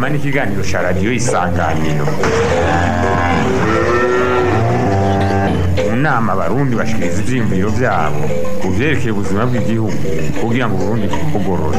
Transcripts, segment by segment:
n'ikiganiro cya radiyo isanganiro mu nama abarundi bashikiriza ivyiyumviro vyabo ku vyerekeye ubuzima bw'igihugu kugira ngo uburundi bugorore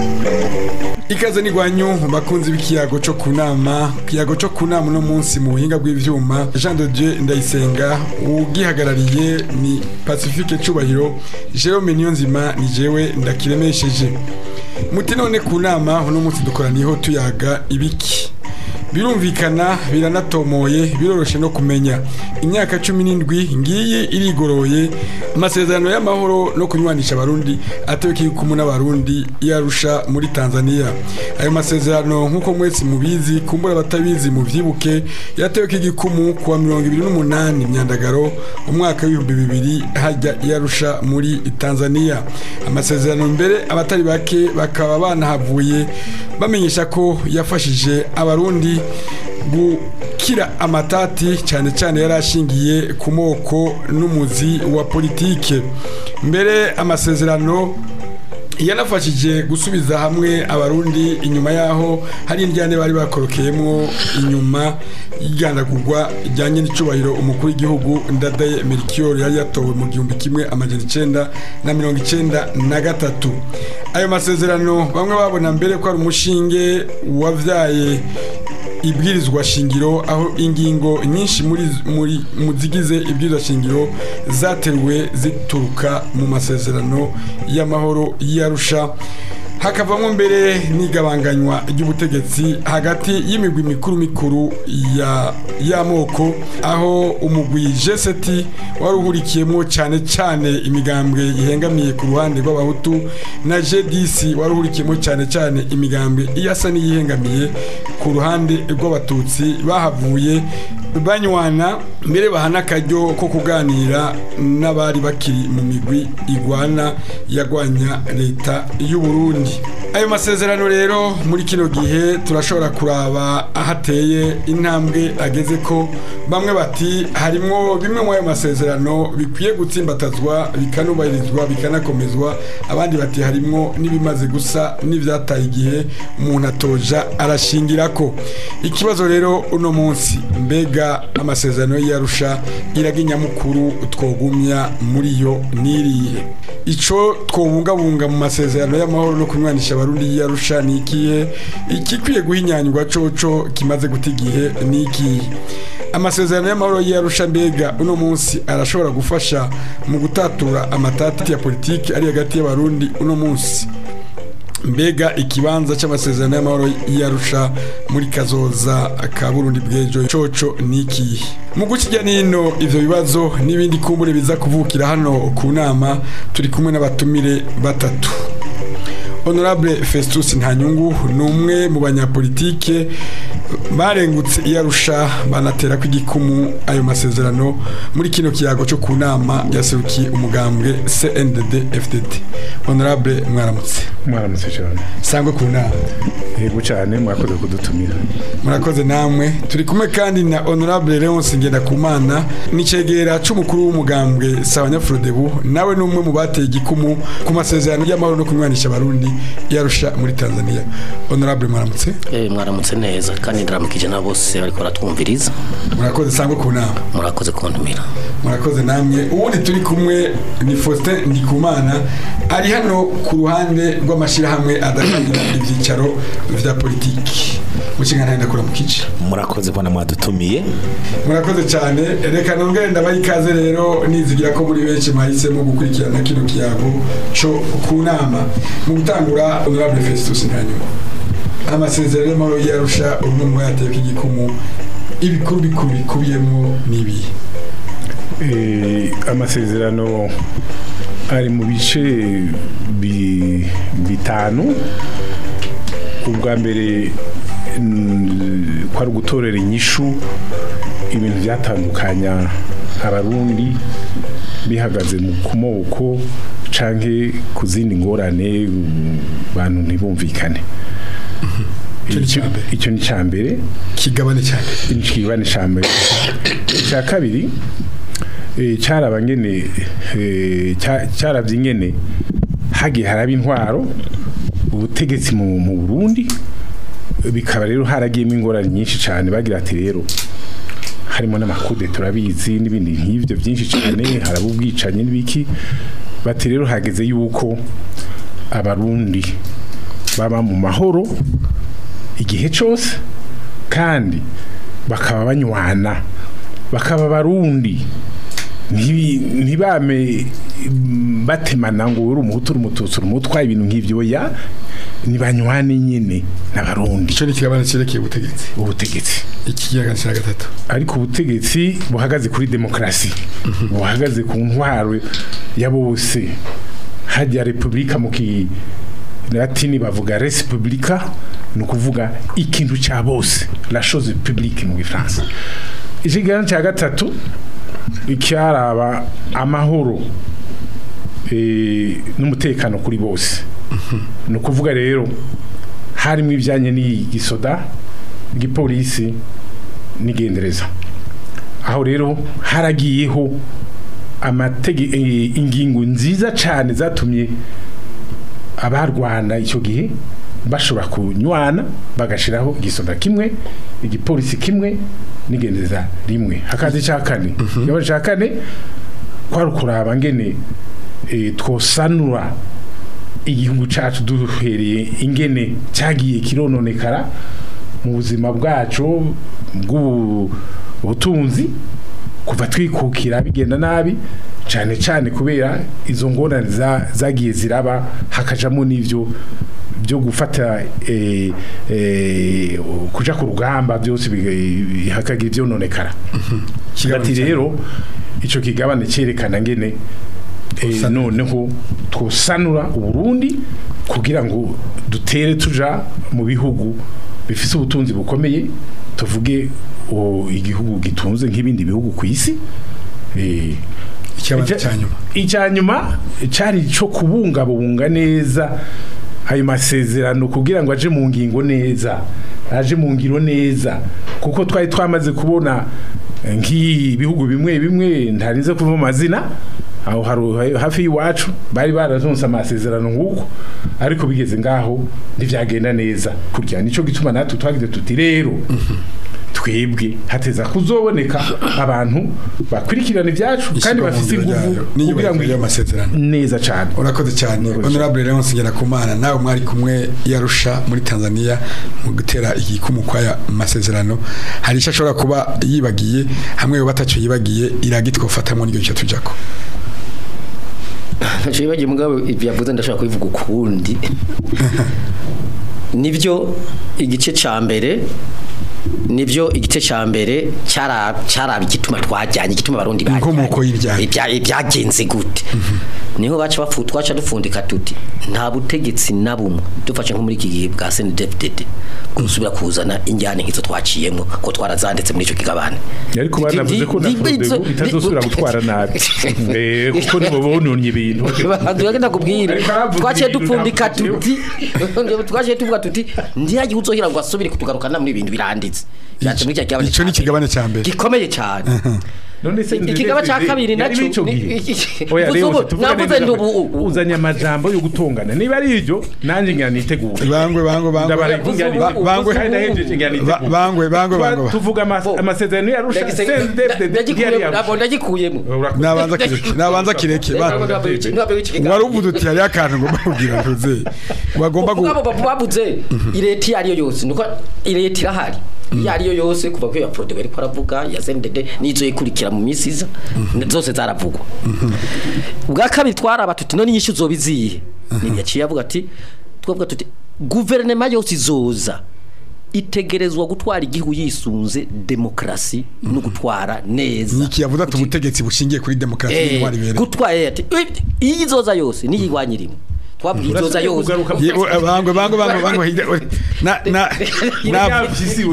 ikaze n'igwanyu bakunzi b'ikiyago cyo ku nama ikiyago cyo ku nama uno munsi mu buhinga bw'ivyuma jean de dieu ndayisenga ugihagarariye ni pacifique cubahiro jerome niyonzima ni jewe ndakiremesheje muti none ku nama uno munsi dukoraniyeho tuyaga ibiki birumvikana biranatomoye biroroshe no kumenya imyaka cumi n'indwi ngiyi irigoroye amasezerano y'amahoro no kunywanisha abarundi atewe kikumu n'abarundi yarusha muri tanzania ayo masezerano nk'uko mwese mubizi kumbura abatabizi muvyibuke yatewe k'igikumu kuwa mirongo ibiri n'umunani myandagaro umwaka w'ibihumbi bibiri hajya yarusha muri tanzania amasezerano mbere abatari bake bakaba banahavuye bamenyesha ko yafashije abarundi gukira amatati cyane cyane yari ashingiye ku moko n'umuzi wa politike mbere amasezerano yanafashije gusubiza hamwe abarundi inyuma yaho hari indyane bari bakorokeyemo inyuma y'igandagurwa rijyanye n'icubahiro umukuru w'igihugu ndadaye merikiyoro yari yatowe mu gihumbi kimwe amajana icenda na mirongo icenda na gatatu ayo masezerano bamwe babona mbere ko ari umushinge wavyaye ibwirizwa shingiro aho ingingo nyinshi muri muri mu zigize ibwirizwa shingiro zateruwe zituruka mu masezerano y'amahoro y'arusha hakavamo mbere n'igabanganywa ry'ubutegetsi hagati y'imigwi mikuru mikuru ya y'amoko aho umugwi jeseti wari uhurikiyemo cyane cyane imigambwe ihengamiye ku ruhande rw'abahutu na jedisi wari uhurikiyemo cyane cyane imigambwe iyasa n'iyihengamiye ku ruhande rw'abatutsi bahavuye banywana mbere bahana akaryo ko kuganira n'abari bakiri mu migwi igwana yagwanya leta y'u Burundi ayo masezerano rero muri kino gihe turashobora kuraba ahateye intambwe ageze ko bamwe bati harimwo bimwe mu ayo masezerano bikwiye gutsimbatazwa bikanubahirizwa bikanakomezwa abandi bati harimwo n'ibimaze gusa n'ivyataye igihe umuntu atoja arashingira ko ikibazo rero uno munsi mbega amasezerano y'arusha iraga nyamukuru twogumya muri yo niriye ico twobungabunga mu masezerano y'amahoro no kunywanisha abarundi y'arusha ni ikihe ikikwiye guhinyanyurwa coco kimaze guta igihe ni ikihe amasezerano y'amahoro y'arusha mbega uno munsi arashobora gufasha mu gutatura amatati ya politiki ari hagati y'abarundi uno munsi mbega ikibanza cy'amasezerano y'amahoro y'arusha muri kazoza ka burundi bw'ejo coco ni ikihe mu gukijya nino ivyo bibazo n'ibindi kumbure biza kuvukira hano ku nama turi kumwe n'abatumire batatu honorable festus ntanyungu ni umwe mu banyapolitike barengutse iyarusha banatera ko igikumu ayo masezerano muri kino kiyago cyo ku nama yaserukiye umugambwe cndd fdd honorable mwaramutse mwaramutse cyane sangwe ku nama yego cyane mwakoze kudutumira murakoze namwe turi kumwe kandi na honorable leonce ngendakumana n'icegera c'umukuru w'umugambwe sabanyafurodebu nawe ni umwe mu bateye igikumu ku masezerano y'amahoro no kunywanisha abarundi yarusha muri tanzania honorable mwaramutse Eh, mwaramutse neza kandi ndaramukije na bose bariko baratwumviriza murakoze sangwe ku nama murakoze kuntumira murakoze namwe ubundi turi kumwe ni faustin ndikumana ari hano ku ruhande rw'amashyirahamwe adatangira ibyicaro vya politiki mu kiganiro ndakura mu kice murakoze mbona mwadutumiye murakoze cyane reka nongere ndabaha ikaze rero nizigira ko muri benshi mwahisemo gukurikirana kino kiyago co ku nama mu gutangura honorable festus ntanyuma amasezerano y'amahoro yarusha umwe mu yateka igikumu ibikuru bikuru bikubiyemo n'ibihe Eh, amasezerano ari mu bice bi- bitanu ubwa mbere mm, kwari ugutorera inyishu ibintu byatandukanya abarundi bihagaze mu kumoko canke ku zindi ngorane mm, bantu ntibumvikane Ico ni Icyo- ica mbere. icyo ni cya mbere kigabane cyane ikigabane cya mbere icya kabiri eh, cyaraba ngene eh, cya- cyarabye ingene hagiye haraba intwaro ubutegetsi mu mu Burundi bikaba rero haragiyemo ingorane nyinshi cyane bagira ati rero harimo n'amakude turabizi n'ibindi nk'ibyo byinshi cyane haraba ubwicanyi n'ibiki bati rero hageze yuko abarundi baba mu mahoro igihe cyose kandi bakaba banywana bakaba abarundi ntibi- ntibame mm, batemana ngo uri umuhutu uri umututsi uri umutwa ibintu nk'ibyo ya nibanywane nyine n'abarundi ico ni ikigabane cerekeye ubutegetsi ubutegetsi ikigabane cya gatatu ariko ubutegetsi buhagaze kuri demokarasi buhagaze ku ntwaro ya bose hajya repubulika mu kilatini bavuga res publica ni ukuvuga ikintu cya bose la chose publique mu gifaransa ikiganiro cya gatatu icyaraba amahoro eh, n'umutekano kuri bose ni ukuvuga rero harimo ibijyanye n'igisoda igipolisi n'igendereza aho rero haragiyeho amatege eh, ingingo nziza cyane zatumye abarwana icyo gihe bashobora kunywana bagashiraho igisoda kimwe igipolisi kimwe n'igendereza rimwe hakaza icya kane ikibazo cya kane kwari ukuraba ngene eh, twosanura igihugu cyacu duhereye ingene cyagiye kirononekara mu buzima bwacu bw'ubutunzi kuva twikukira bigenda nabi cyane cyane kubera izo ngorane za- zagiye ziraba hakajamo n'ibyo byo gufata eh, eh, kuja ku rugamba byose biga- hakagira ibyononekara ati rero icyo kigabane cyerekana ngene eh, noneho twosanura uburundi kugira ngo dutere tuja mu bihugu bifise ubutunzi bukomeye tuvuge o, igihugu gitunze nk'ibindi bihugu ku isi eh, Ikibazo icya- cya nyuma. icya nyuma cyari cyo kubungabunga neza ayo masezerano kugira ngo aje mu ngingo neza aje mu ngiro neza kuko twari twamaze kubona eh, nk'ibihugu bimwe bimwe ntarinze kuva mu mazina aho hari hafi y'iwacu bari barazonse amasezerano nk'uko ariko bigeze ngaho ntibyagenda neza kurya nicyo gituma natwe twagize tuti rero twebwe hateza kuzoboneka abantu bakurikirana ibyacu kandi Ishyirwa mu bafite ngiro ingufu ryayo, kugira n'iyubahirizwa ngo ry'amasezerano. neza cyane urakoze cyane honorable Leonce Ngirakumana nawe mwari kumwe yarusha muri Tanzania mu gutera igikumu kwaya masezerano hari icyo ashobora kuba yibagiye hamwe yo batacyo yibagiye iragitwa ufatamo n'icyo cyo tujako ntacyo yibagiye mugabo ibyo yavuze ndashaka kubivuga ukundi nibyo igice cya mbere nibyo igice cya mbere cyara cyaraba igituma twajyanye igituma abarundi Inkomoko y'ibyaha. Ibya- byagenze gute niho baca bafu twaca dupfundika tuti nta butegetsi na bumwe dufashe nko muri iki gihe bwa CNDD-FDD gusubira kuzana injyane nk'izo twaciyemo ko twarazanditse muri icyo kigabane ariko banavuze ko na Ni- ni- Frodebu ni- itazosubira gutwara nabi Eh, kuko nibo bononye ibintu Bantu bagenda kubwira Ariko aravuga twaciye ibintu dupfundika ntabwo tuti twaciye tuvuga tuti ndiyagiye uzohira ngo asubire kutugarukana muri ibintu biranditse Byanditse muri cya kigabane Ico ni cya ikigabane cya mbere. gikomeye cyane none se ikigaba cya kabiri nacyo nacyo ni- oya Ubu- rero ubu- tuvuga navuze neza ndi ubu- ubu- uzanye amajambo yo gutongana niba ari ibyo nanjye ngira nitegure bangwe bangwe bangwe ndabara Ubu- ngira ubu- nitegure bangwe- kandi nahejeje ngira nitegure Ba- bangwe bangwe Twa- bangwe tuvuga amas- Bo. amasezerano yarusha ndagikuyemo ntabwo ndagikuyemo nabanza kireke nabanza kireke ba- wari uvuze uti hariyo akantu ngomba kugira ntuze wagomba gu ubwabo babuze ireta iyo ariyo yose nuko ireta irahari iyo ariyo yose kuva kuri ya prode bari kwaravuga ya ZNDD n'izo ikurikira mu minsi iza zose zaravugwa ubwa kabiri twaraba tuti none inyishu zoba izihe ni yaciye avuga ati twavuga tuti guverinoma yose izoza itegerezwa gutwara igihugu yisunze demokarasi no gutwara neza niki yavuze ati ubutegetsi bushingiye kuri demokarasi Eh, n'intwari ibereye gutwara ati iyo izoza yose niyo igwanya irimo twabwiye izoza yose Ye- o- bangwe bangwe bangwe bangwe hirya- o- na na na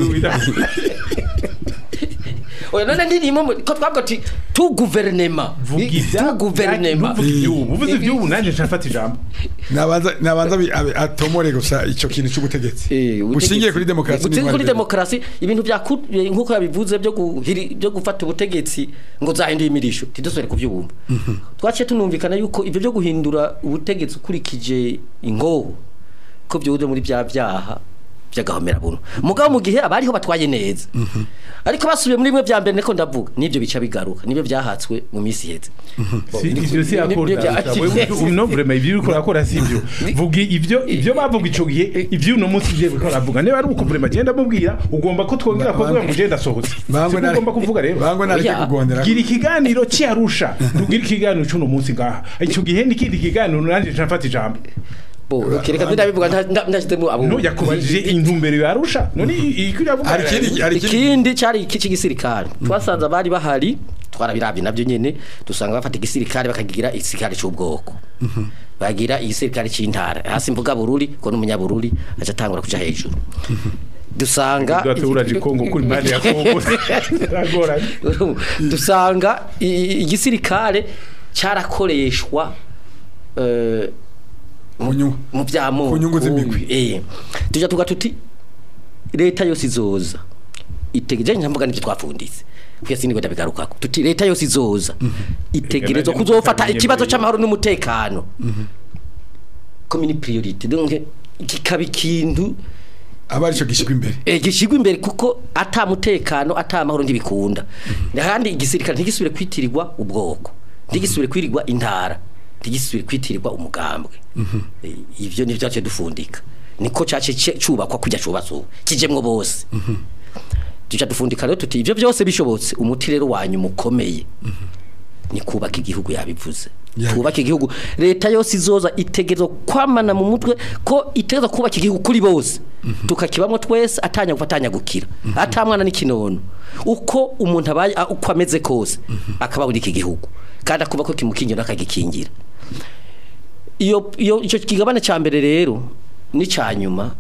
oya none ndirimo mu- ko twavuga ati tu guverinema tu guverinema uvuze iby'ubu nanjye nshafata ijambo nabanza nabanza bi- abe- atomore gusa ico kintu cy'ubutegetsi bushingiye kuri demokarasi bushingiye n'intwari kuri ibereye. demokarasi ibintu bya ku- eh, nk'uko yabivuze byo guhiri- byo gufata ubutegetsi ngo zahinduye imirisho tidusubire kubyubumba twaciye tunumvikana yuko ibyo byo guhindura ubutegetsi ukurikije ingoho ko byuze muri bya byaha by'agahomera buntu mugabo mu gihe abariho batwaye neza ariko basubiye muri bimwe bya mbere niko ndavuga nibyo bica bigaruka nibyo byahatswe mu minsi iheze Si- ivyo si Ni- akora ni- ni- no vraiment ivyo uriko urakora si ivyo vuga ivyo ivyo bavuga ico gihe ivyo uno munsi ivyo uriko uravuga niba ari uko vraiment genda mubwira ugomba ko twongera kuvuga ngo genda sohotse bangwe Siko ugomba kuvuga rero bangwe nareke Oya. kugondera gira ikiganiro cyarusha ntugire ikiganiro cy'uno munsi ngaha icyo gihe n'ikindi kiganiro nanjye nshafata ijambo bo reka ndabivuga nta- nta- ndashyizemo abo no yakubajije intumbero yarusha none iki iravuga hari ikindi hari ikindi ikindi cyari iki cy'igisirikare twasanze abari bahari twarabirabye nabyo nyene dusanga bafata igisirikare bakagira igisirikare cy'ubwoko bagira igisirikare cy'intara hasi mvuga bururi ko n'umunyabururi aca atangura kuja hejuru dusanga uraje Kongo kuri impande ya Kongo biragoranye dusanga i- i- igisirikare cyarakoreshwa eh, mu nyungu mu by'amoko Ku nyungu z'imigwi. eh tujya tuga tuti leta yose izoza itegereje nkamvuga nibyo twapfunditse kwese nibwo ndabigarukako tuti leta yose izoza itegerezwa Ega, kuzofata nanjye ikibazo mvuga cy'amahoro n'umutekano commune priority donc kikaba ikintu aba arico gishikwa imbere eh, gishigwa imbere kuko ata mutekano ata amahoro ntibikunda kandi igisirikare ntigisubire kwitirirwa ubwoko ntigisubire kwirirwa intara ntigisubire kwitirirwa umugambwe Eh, ivyo ni byace dufundika niko cyace ce- cubakwa kujya cubatse kijemwo bose tuca dufundika rero tuti ivyo byose bishobotse umuti rero wanyu mukomeye ni kubaka igihugu yabivuze Yabi- kubaka igihugu leta yose izoza itegerezwa kwamana mu mutwe ko itegerezwa kubaka igihugu kuri bose tukakibamo twese atanya gufatanya gukira atamwana n'ikinono uko umuntu abaye a- uko ameze kose akaba muri iki gihugu kandi akuba ko kimukingira akagikingira iyo iyo icyo kigabane cya mbere rero n'icya nyuma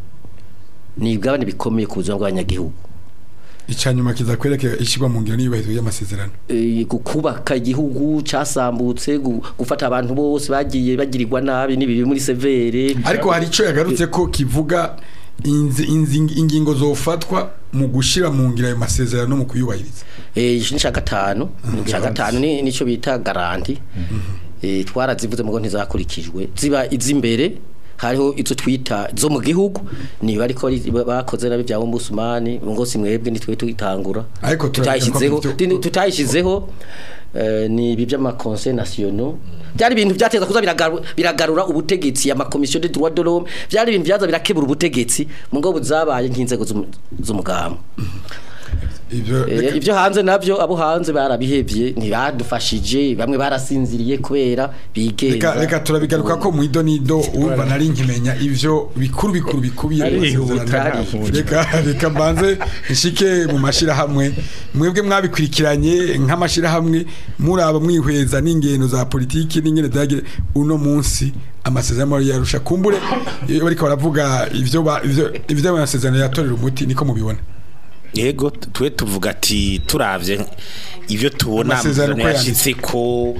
ni ibigabane bikomeye ku buzima bw'abanyagihugu icanyuma kiza kwerekera ishigwa mu ngiro n'iyubahirizo y'amasezerano eh, gu- kubaka igihugu cyasambutse gu- gufata abantu bose bagiye bagirirwa nabi n'ibibi muri severe ariko hari ico yagarutse ko kivuga inzi, inzi, ingingo zofatwa mu gushira mu ngiro ayo masezerano no mu kuyubahiriza eh iki ni cya gatanu cya gatanu ni nicyo bita garanti eh twarazivuze mugo ntizakurikijwe ziba iz'imbere hariho izo twita zo mu gihugu niba ariko ari- bakoze nabi bya Ombudsman ngo si mwebwe nitwe tuyitangura Ariko turabivuga ko tutayishyizeho ibyo- Dini- tutayishyizeho eh, ni ibi by'amakonseil nationaux byari ibintu byateza kuza biragaru- biragarura ubutegetsi ama commission des droits de l'homme byari ibintu byaza birakebura ubutegetsi mu ngo buzabaye nk'inzego z'umu- z'umugambwe ivyo Eh, ibyo hanze nabyo abo hanze barabihevye ntibadufashije bamwe barasinziriye kubera reka bigenza reka turabigaruka ko mu idonido urumva nari nkimenya ivyo bikuru bikuru bikubiye mu Arihuta masezerano ntavuga. reka reka mbanze nshike mu mashirahamwe mwebwe mwabikurikiranye nk'amashirahamwe muraba mwihweza n'ingendo za politiki n'ingene zagire uno munsi amasezerano yarusha kumbure iyo bariko baravuga ivyo ba- ivyo ivyo amasezerano yatorera umuti niko mubibona yego twe tuvuga ati turavye ivyo tubona Amasezerano amasezerano ko yashitse ko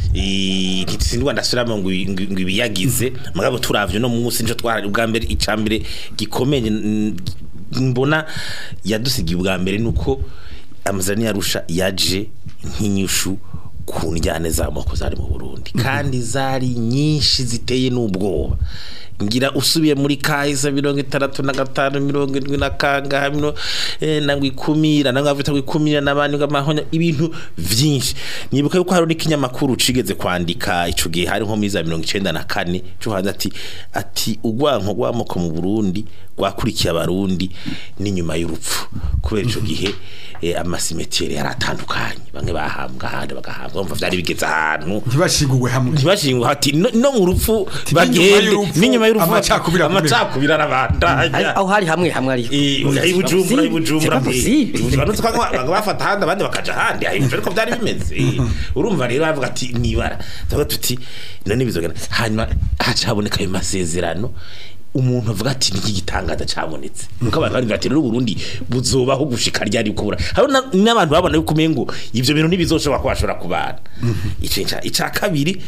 eh, ntitsindwa ndasubiramo ngo ibi- ngo- ngo ibiyagize mugabo turavye no munsi nico twarari ubwa mbere icambere gikomeye n- mbona yadusigiye ubwa mbere nuko amasezerano yarusha yaje nk'inyishu ku njyane z'amoko zari mu Burundi kandi zari nyinshi ziteye n'ubwoba ngira usubiye muri kahise mirongo itandatu na gatanu mirongo indwi na kangaha mino eh, nangwa ikumira nangwa bita ngo ikumira n'abandi ngo amahonya ibintu vyinshi nibuka yuko hari n'ikinyamakuru cigeze kwandika ico gihe hari nko muri za mirongo icenda na kane cyo hanze ati ati ugwanko rw'amoko mu Burundi rwakurikiye abarundi n'inyuma y'urupfu kubera ico gihe eh, amasimetiere yaratandukanye bamwe bahambwa ahandi bagahambwa umva vyari bigeze ahantu ntibashiguwe hamwe ntibashingwa hati no, no mu rupfu n'inyuma bagende y'urupfu, n'inyuma y'urupfu amacakubiri akomeye. amacakubiri Ari- arabandanya aho hari hamwe hamwe ariko Eh, ibujumbura ibujumbura possible. banutse kwa banga bafata ahandi abandi bakaja ahandi ahibuje ariko byari bimeze Eh, urumva rero bavuga ati nibara tuvuga tuti none bizogana hanyuma haca haboneka ayo masezerano umuntu avuga ati niki gitangaza cabonetse nuko abantu bari bati rero Burundi buzobaho gushika ryari kubura hari na- n'abantu babona yuko umengo ivyo bintu ntibizoshobora ko bashobora kubana ico ica ica kabiri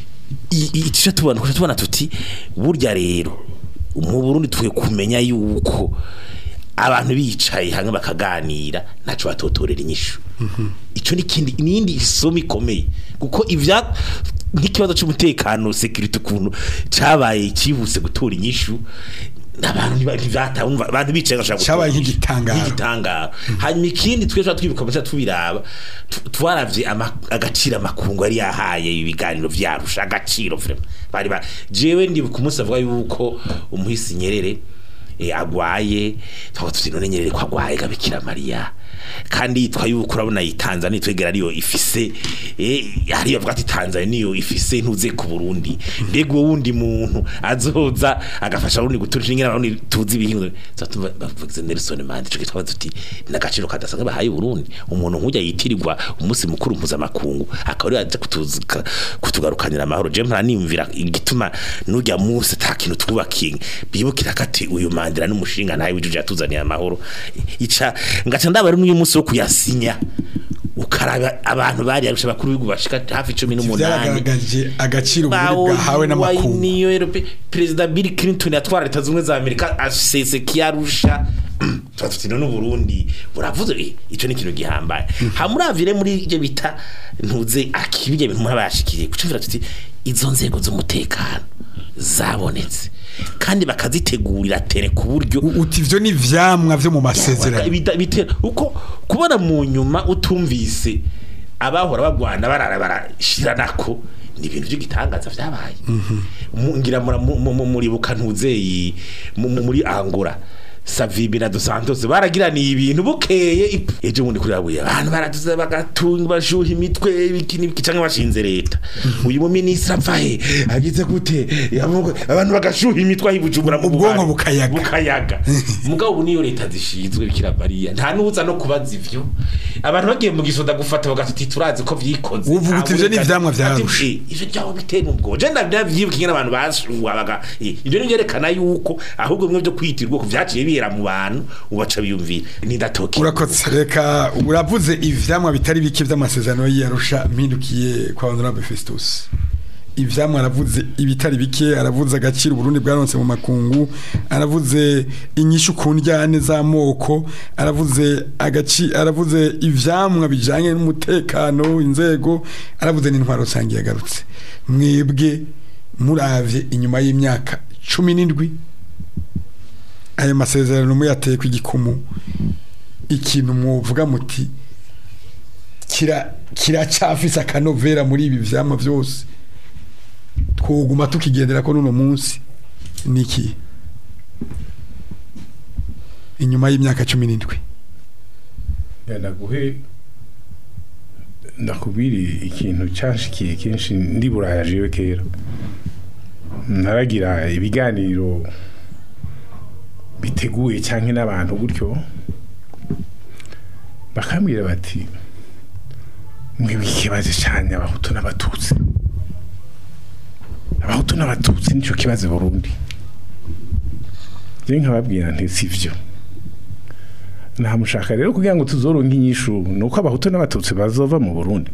i- i- ico tubona kuko tubona tuti burya rero mu Burundi twe kumenya yuko abantu bicaye hamwe bakaganira ntaco batotorera inyishu ico ni kindi nindi isomo ikomeye kuko ivya nk'ikibazo cy'umutekano security ukuntu cabaye kihuse gutora inyishu abantu ntiba- ntivyatawe umva, abantu bicaye bashaka Cabaye gutora. nk'igitangaro. nk'igitangaro hanyuma ikindi twe tuba twibuka muca tubiraba tu- twaravye ama- agaciro amakungu yari yahaye ibiganiro vyarusha agaciro vraiment bari ba jewe ndibuka umunsi avuga yuko umuhisi nyerere eh, agwaye twavuga tuti none nyerere ko agwaye gabikira mariya kandi yitwa yuko urabona iyi Tanzania twegera ariyo ifise eh hariyo avuga ati Tanzania niyo ifise ntuze ku Burundi mbega uwo wundi muntu azoza agafasha Burundi guturisha ingene abarundi tuzi ibihingo zatumva bavuze Nelson Mandela cyo kitwa tuti nagaciro kadasanga bahaye Burundi umuntu nkujya yitirirwa umunsi mukuru mpuzamakungu akaba ari aje kutuzuka kutugarukanira amahoro je mpara nimvira igituma nujya munsi ta kintu twubakiye bibukira kati uyu Mandela n'umushinga ntaye wijuje yatuzaniye amahoro ica ngaca ndabari n'uyu munsi wo kuyasinya ukaraba abantu bari arusha bakuru b'igihugu bashika hafi 18 byaragaragaje agaciro uburundi bwahawe n'amakungu niyo Europe President Bill Clinton yatwara leta zumwe za Amerika asese kiyarusha tuti no Burundi buravuze eh, ico ni ikintu gihambaye hamuravire muri ivyo bita ntuze akibije bintu murabashikiriye kucumvira tuti izo nzego z'umutekano zabonetse kandi bakazitegurira tere ku buryo U- uti ivyo ni ivyamwa vyo mu masezerano Bita- bitera uko kubona mu nyuma utumvise abahora bagwana barara barashiranako ni ibintu by'igitangaza vyabaye Mu- ngira mura- mu- mu- mu- muribuka ntuzeyi mu- mu- muri Angola Savibi na Dos Santos baragiraniye ibintu bukeye ip- ejo bundi kuri abuye abantu baratuze bagatunga bashuha imitwe ibiki n'ibiki canke bashinze leta uyu mu ministre apfahe agize gute Yavuga- abantu bagashuha imitwe ahibujumbura mu Ubwonko bubari. bukayaga. bukayaga mugabo ubu niyo leta zishinzwe bikira mariya nta nuza no kubaza ivyo abantu bagiye mu gisoda gufata bagatuti turazi ko vyikoze Uvuga uti ivyo ni ivyamwa vya Ati, Arusha. eh, ivyo byaho bitera ubwo je ndavyibuka ingene abantu bashuha baga eh, ivyo ni vyerekana yuko ahubwo bimwe vyo kwitirwa ko vyaciye bihera mu bantu ubaca biyumvira nidatoki urakoze reka uravuze ivyamwa bitari bike vy'amasezerano y'Arusha mpindukiye kwa honorable Festus ivyamwa aravuze ibitari bike aravuze agaciro Burundi bwaronse mu makungu aravuze inyishu ku njyane z'amoko aravuze agaci aravuze ivyamwa bijanye n'umutekano inzego aravuze n'intwaro rusange yagarutse mwebwe muravye inyuma y'imyaka cumi n'indwi ayo masezerano muyateye ku igikumu ikintu muvuga muti kira kiracafise akanovera muri ibi vyama vyose twoguma tukigendera ko nuno munsi niki inyuma y'imyaka cumi n'indwi ndaguhe ndakubwira ikintu canshikiye kenshi ndi buraya jewe kera naragira ibiganiro biteguye cyangwa n'abantu gutyo bakambwira bati mwebwe ikibazo cyane abahutu n'abatutsi abahutu n'abatutsi nicyo kibazo i burundi rero nkababwira nti si byo ntamushaka rero kugira ngo tuzoronke inyishu ni uko abahutu n'abatutsi bazova mu burundi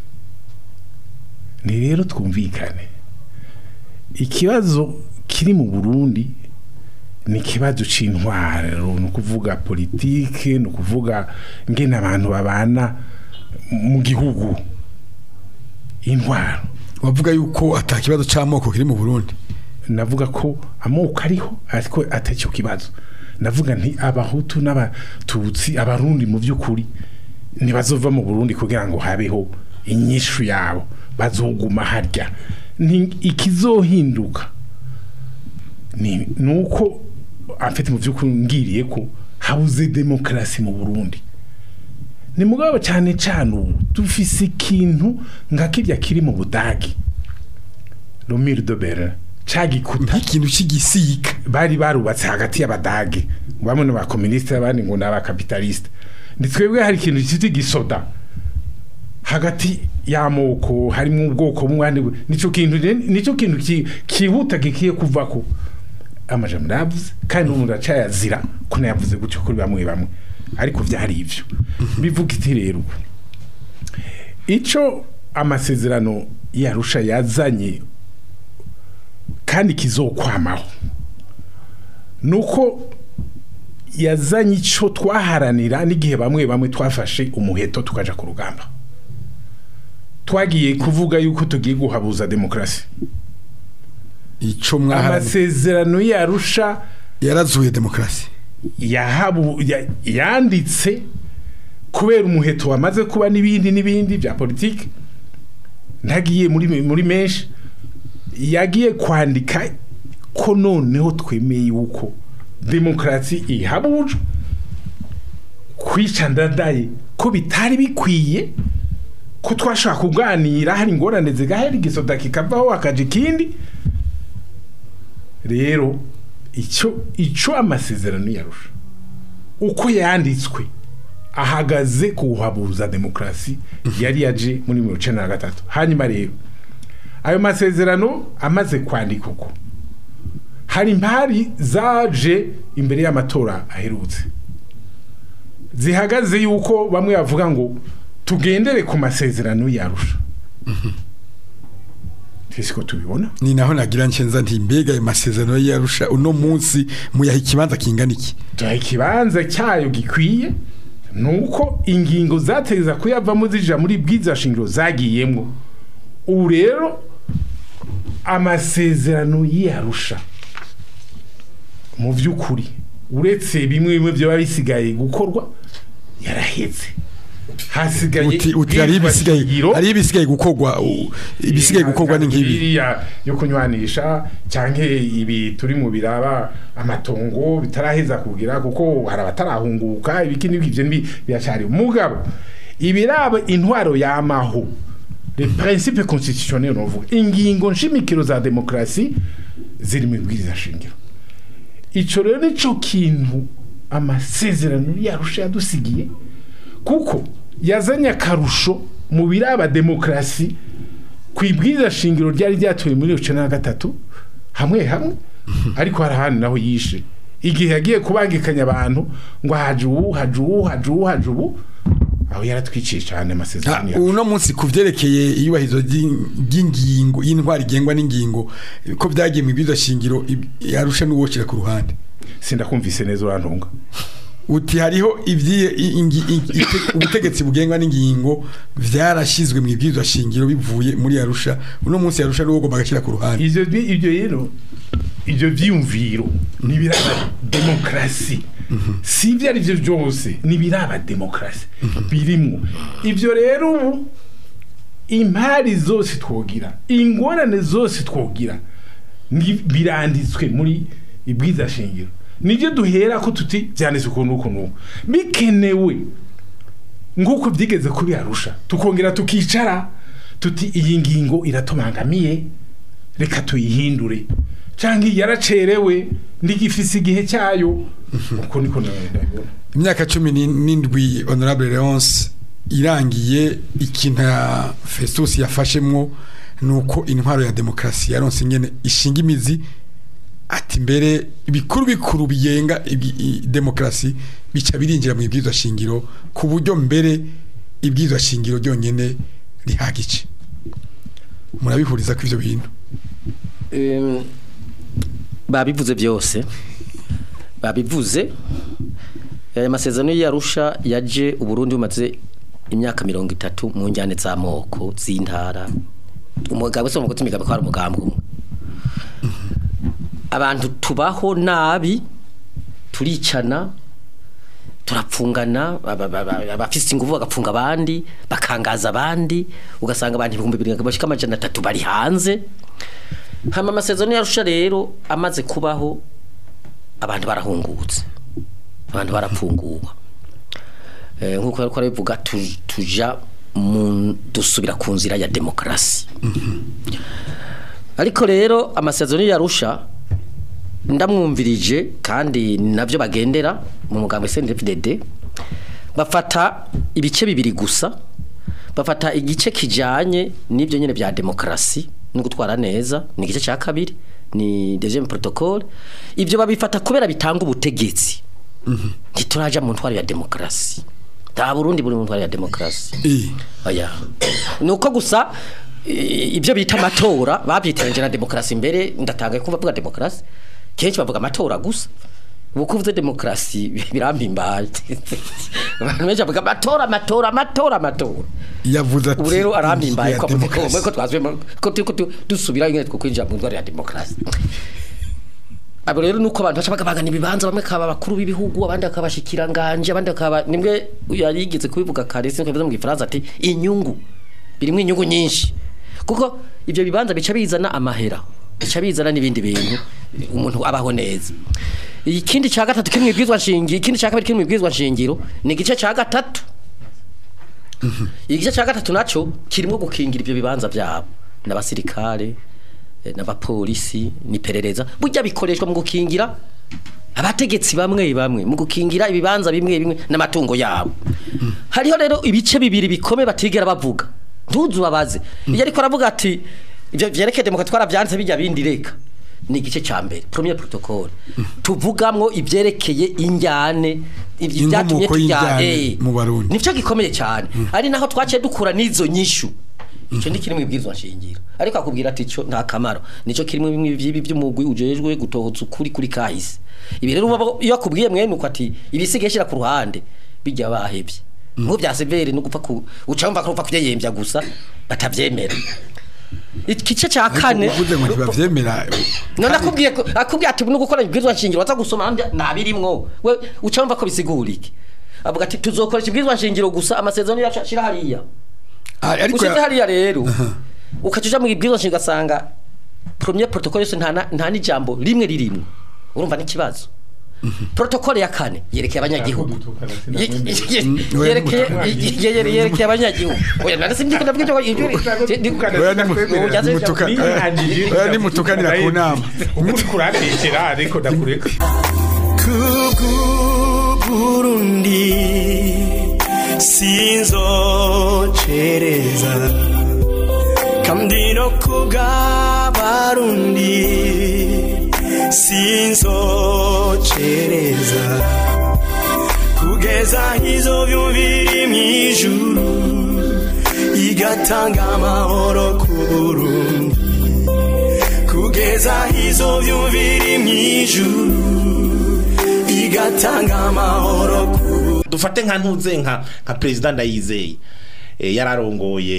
ni rero twumvikane ikibazo kiri mu burundi ni ikibazo c'intwaro ni ukuvuga politike ni ukuvuga ngene abantu babana mu gihugu intwaro wavuga yuko ata kibazo c'amoko kiri mu Burundi navuga ko amoko ariho ariko atacyo kibazo navuga nti abahutu n'abatutsi abarundi mu by'ukuri ntibazova mu burundi kugira ngo habeho inyishu yabo bazoguma harya Ni- ikizohinduka ni nuko afite mu by'ukuri ngiriye ko habuze demokarasi mu burundi ni mugabo cyane cyane ubu dufise ikintu nka kirya kiri mu budagi romire de berlin cagikuta nk'ikintu cy'igisika bari barubatse hagati y'abadage bamwe n'abakominisite abandi ngo ni abakapitalisite ndi twebwe hari ikintu cyitwa igisoda hagati y'amoko harimo ubwoko bumwe ahandi bu- nico kintu rero- nico kintu ki- kihuta gikiye kuvako amajambo yavuze kandi umuntu acayazira ko nayavuze gutyo kuri bamwe bamwe ariko vyari ivyo bivuga iti rero ico amasezerano yarusha yazanye kandi kizokwamaho nuko yazanye ico twaharanira n'igihe bamwe bamwe twafashe umuheto tukaja ku rugamba twagiye kuvuga yuko tugiye guhabuza demokarasi ico mwaharaniye amasezerano yarusha yarazuye demokarasi yahabu ya- yanditse kubera umuheto wamaze kuba n'ibindi n'ibindi bya politiki ntagiye muri muri menshi yagiye kwandika ko noneho twemeye yuko demokarasi ihabuje kwica ndadaye ko bitari bikwiye ko twashaka kuganira hari ingorane zigahera igisoda kikavaho hakaja ikindi rero icyo icyo amasezerano yarusha uko yanditswe ahagaze kuhabuza demokarasi yari yaje muri mirongo icyenda na gatatu hanyuma rero ayo masezerano amaze kwandika uko hari impari zaje imbere y'amatora aherutse zihagaze yuko bamwe bavuga ngo tugendere ku masezerano yarusha twese ko tubibona ni naho nagira nshenza nti mbega ayo masezerano yarusha uno munsi muyaha ikibanza kingana iki tuha ikibanza cyayo gikwiye nuko ingingo zateza kuyavamo zija muri bwiza shingiro zagiyemwo ubu rero amasezerano yarusha mu by'ukuri uretse bimwe bimwe byaba bisigaye gukorwa yarahetse hasigaye uti uti hari ibisigaye shingiro. hari ibisigaye gukorwa u- ibisigaye gukorwa ni nk'ibi Iriya yo kunywanisha cyangwa ibi turi mu biraba amatongo bitaraheza kugira kuko hari abatarahunguka ibiki n'ibyo ibyo ni biracyari mugabo ibiraba intwaro yamaho les principes constitutionnels novuga ingingo nshimikiro za demokrasi ziri mu bwiriza shingiro ico rero nico kintu amasezerano yarusha yadusigiye kuko yazanye akarusho mu biraba demokrasi ku ibwiza shingiro ryari ryatoye muri icenda na gatatu hamwe hamwe ariko hari ahandi naho yishe igihe yagiye kubangikanya abantu ngo haje ubu haje ubu haje ubu haje ubu aho yaratwiciye cyane amasezerano yacu. uno munsi ku byerekeye iyubahirizo ry'in- ry'ingingo y'intwari igengwa n'ingingo ko byagiye mu ibwirizwa shingiro ib- yarusha n'uwokira ku ruhande sindakumvise neza urantunga uti hariho ibyi- i- ingi- i- ite- ubutegetsi bugengwa n'ingingo vyarashyizwe mu ibwirizwa shingiro bivuye muri yarusha uno munsi yarusha n'uwo ugomba agashyira ku ruhande ivyo bi- ivyo rero ivyo vyiyumviro nibiraba demokrasi si ibyo ari byo byose nibiraba demokrasi birimwo ivyo rero ubu impari zose twogira ingorane zose twogira ni- biranditswe muri ibwiza shingiro nibyo duhera ko tuti byanditswe ukuntu uku n'uku bikenewe nk'uko byigeze kubirarusha tukongera tukicara tuti iyi ngingo iratumangamiye reka tuyihindure cyangwa iyi yaracerewe ndigifise igihe cyayo uko niko ndabibona imyaka cumi ni- n'indwi honorable leonce irangiye ikintu ya festus yafashemwo ni uko intwaro ya demokarasi yaronse ingene ishinga imizi ati mbere ibikuru bikuru bigenga ibi- i- demokarasi bica birinjira mu ibwirizwa shingiro ku buryo mbere ibwirizwa shingiro ryonyene rihagice murabihuriza ko ivyo bintu Em, babivuze byose babivuze aya masezerano y'arusha yaje uburundi bumaze imyaka mirongo itatu mu njyane z'amoko z'intara umugabo se umugozi imigabo ko ari umugambi umwe abantu tubaho nabi turicana turapfungana aba- aba- aba- abafise ingufu bagapfunga abandi bakangaza abandi ugasanga abantu ibihumbi bibiri bashika amajana atatu bari hanze hama amasezerano yarusha rero amaze kubaho abantu barahungutse abantu barapfunguwe Eh, nk'uko ariko arabivuga tu- tuja mu dusubira ku nzira ya demokarasi ariko rero amasezerano yarusha ndamwumvirije kandi ni nabyo bagendera mu mugambo SNDFDD bafata ibice bibiri gusa bafata igice kijanye n'ibyo nyene bya demokarasi no gutwara neza ni igice cya kabiri ni deuxième protocole ibyo babifata kubera bitanga ubutegetsi ntituraja mu ntwaro ya demokarasi nta burundi buri mu ntwaro ya demokarasi Eh, oya nuko gusa i- ibyo bita amatora babyitiranyije na demokarasi imbere ndatangaye kumva bavuga demokarasi kenshi bavuga amatora gusa ubu kuvuze demokarasi birampimbaye abantu benshi bavuga amatora amatora amatora amatora yavuze ati ubu rero arampimbaye ya ko avuze ko demokarasi. ko twazwemo ko turiko tu- dusubira nyine two kwinjira mu ndwara ya demokarasi abo rero nuko abantu baca bagabagana ibibanza bamwe kaba bakuru b'ibihugu abandi akabashikiranganje abandi akaba nimwe yarigeze kubivuga kare sinko bivuze mu gifaransa ati inyungu birimo inyungu nyinshi kuko ibyo bibanza bica bizana amahera bica bizana n'ibindi bintu umuntu abaho neza ikindi cya gatatu kiri mu ibwizwa nshingiro ikindi cya kabiri kiri mu ibwizwa nshingiro ni igice cya gatatu igice cya gatatu nacyo kirimo gukingira ibyo bibanza byabo n'abasirikare eh, n'abapolisi n'iperereza burya bikoreshwa mu gukingira abategetsi bamwe bamwe mu gukingira ibibanza bimwe bimwe n'amatungo yabo hariho rero ibice bibiri bikomeye batigera bavuga ntuzu babaze iyo ariko aravuga ati ibyo byerekeye demokarasi twarabyanditse bijya bindi reka ni igice cya mbere premier protocole tuvugamwo ibyerekeye injyane ibyo Inkomoko byatumye tujya y'injyane eh, mu Barundi. nicyo gikomeye cyane ari naho twaciye dukura n'izo nyishu icyo ni kiri mu ibwirizwa nshingiro ariko akubwira ati cyo nta kamaro nicyo kiri mu bimwe by'ibi by'umugwi ujejwe gutohotsa ukuri kuri kahise ibi rero uba- iyo akubwiye mwene uko ati ibisigaye shyira ku ruhande bijya bahebye nk'ubu bya severe no gupfa ku uca wumva ko upfa kubyeyembya gusa batabyemera igice cya kane uvuze ngo ntibavyemera none akubwiye ko- akubwiye ati no gukora ibwirizwa nshingiro waza gusoma nandi nabirimwo we uca wumva ko bisigura iki avuga ati tuzokoresha ibwirizwa nshingiro gusa amasezerano yacu ashira hariya Ah, ariko ushyize ya- hariya rero ukaca uja mu ibwirizwa nshingiro ugasanga premier protocole yose nta na- nta n'ijambo rimwe ririmwo urumva n'ikibazo protocole ya kane yerekeye abanyagihugu Ye- ye- ye- yerekeye ye- ye- yerekeye abanyagihugu oya nari simbyiko ndavuga ibyo ibyo Oya ni mu- Ujaze- ni mutuka- oya ni mutukanira ku nama umuntu kurantekera ariko ndakureka Burundi sinzocereza kandi no kubw'abarundi sinzocereza kugeza izo byumviri mw'ijuru igatanga amahoro ku Burundi kugeza izo byumviri mw'ijuru igatanga amahoro ku dufate nka ntuze nka nka president ndayizeye eh, yararongoye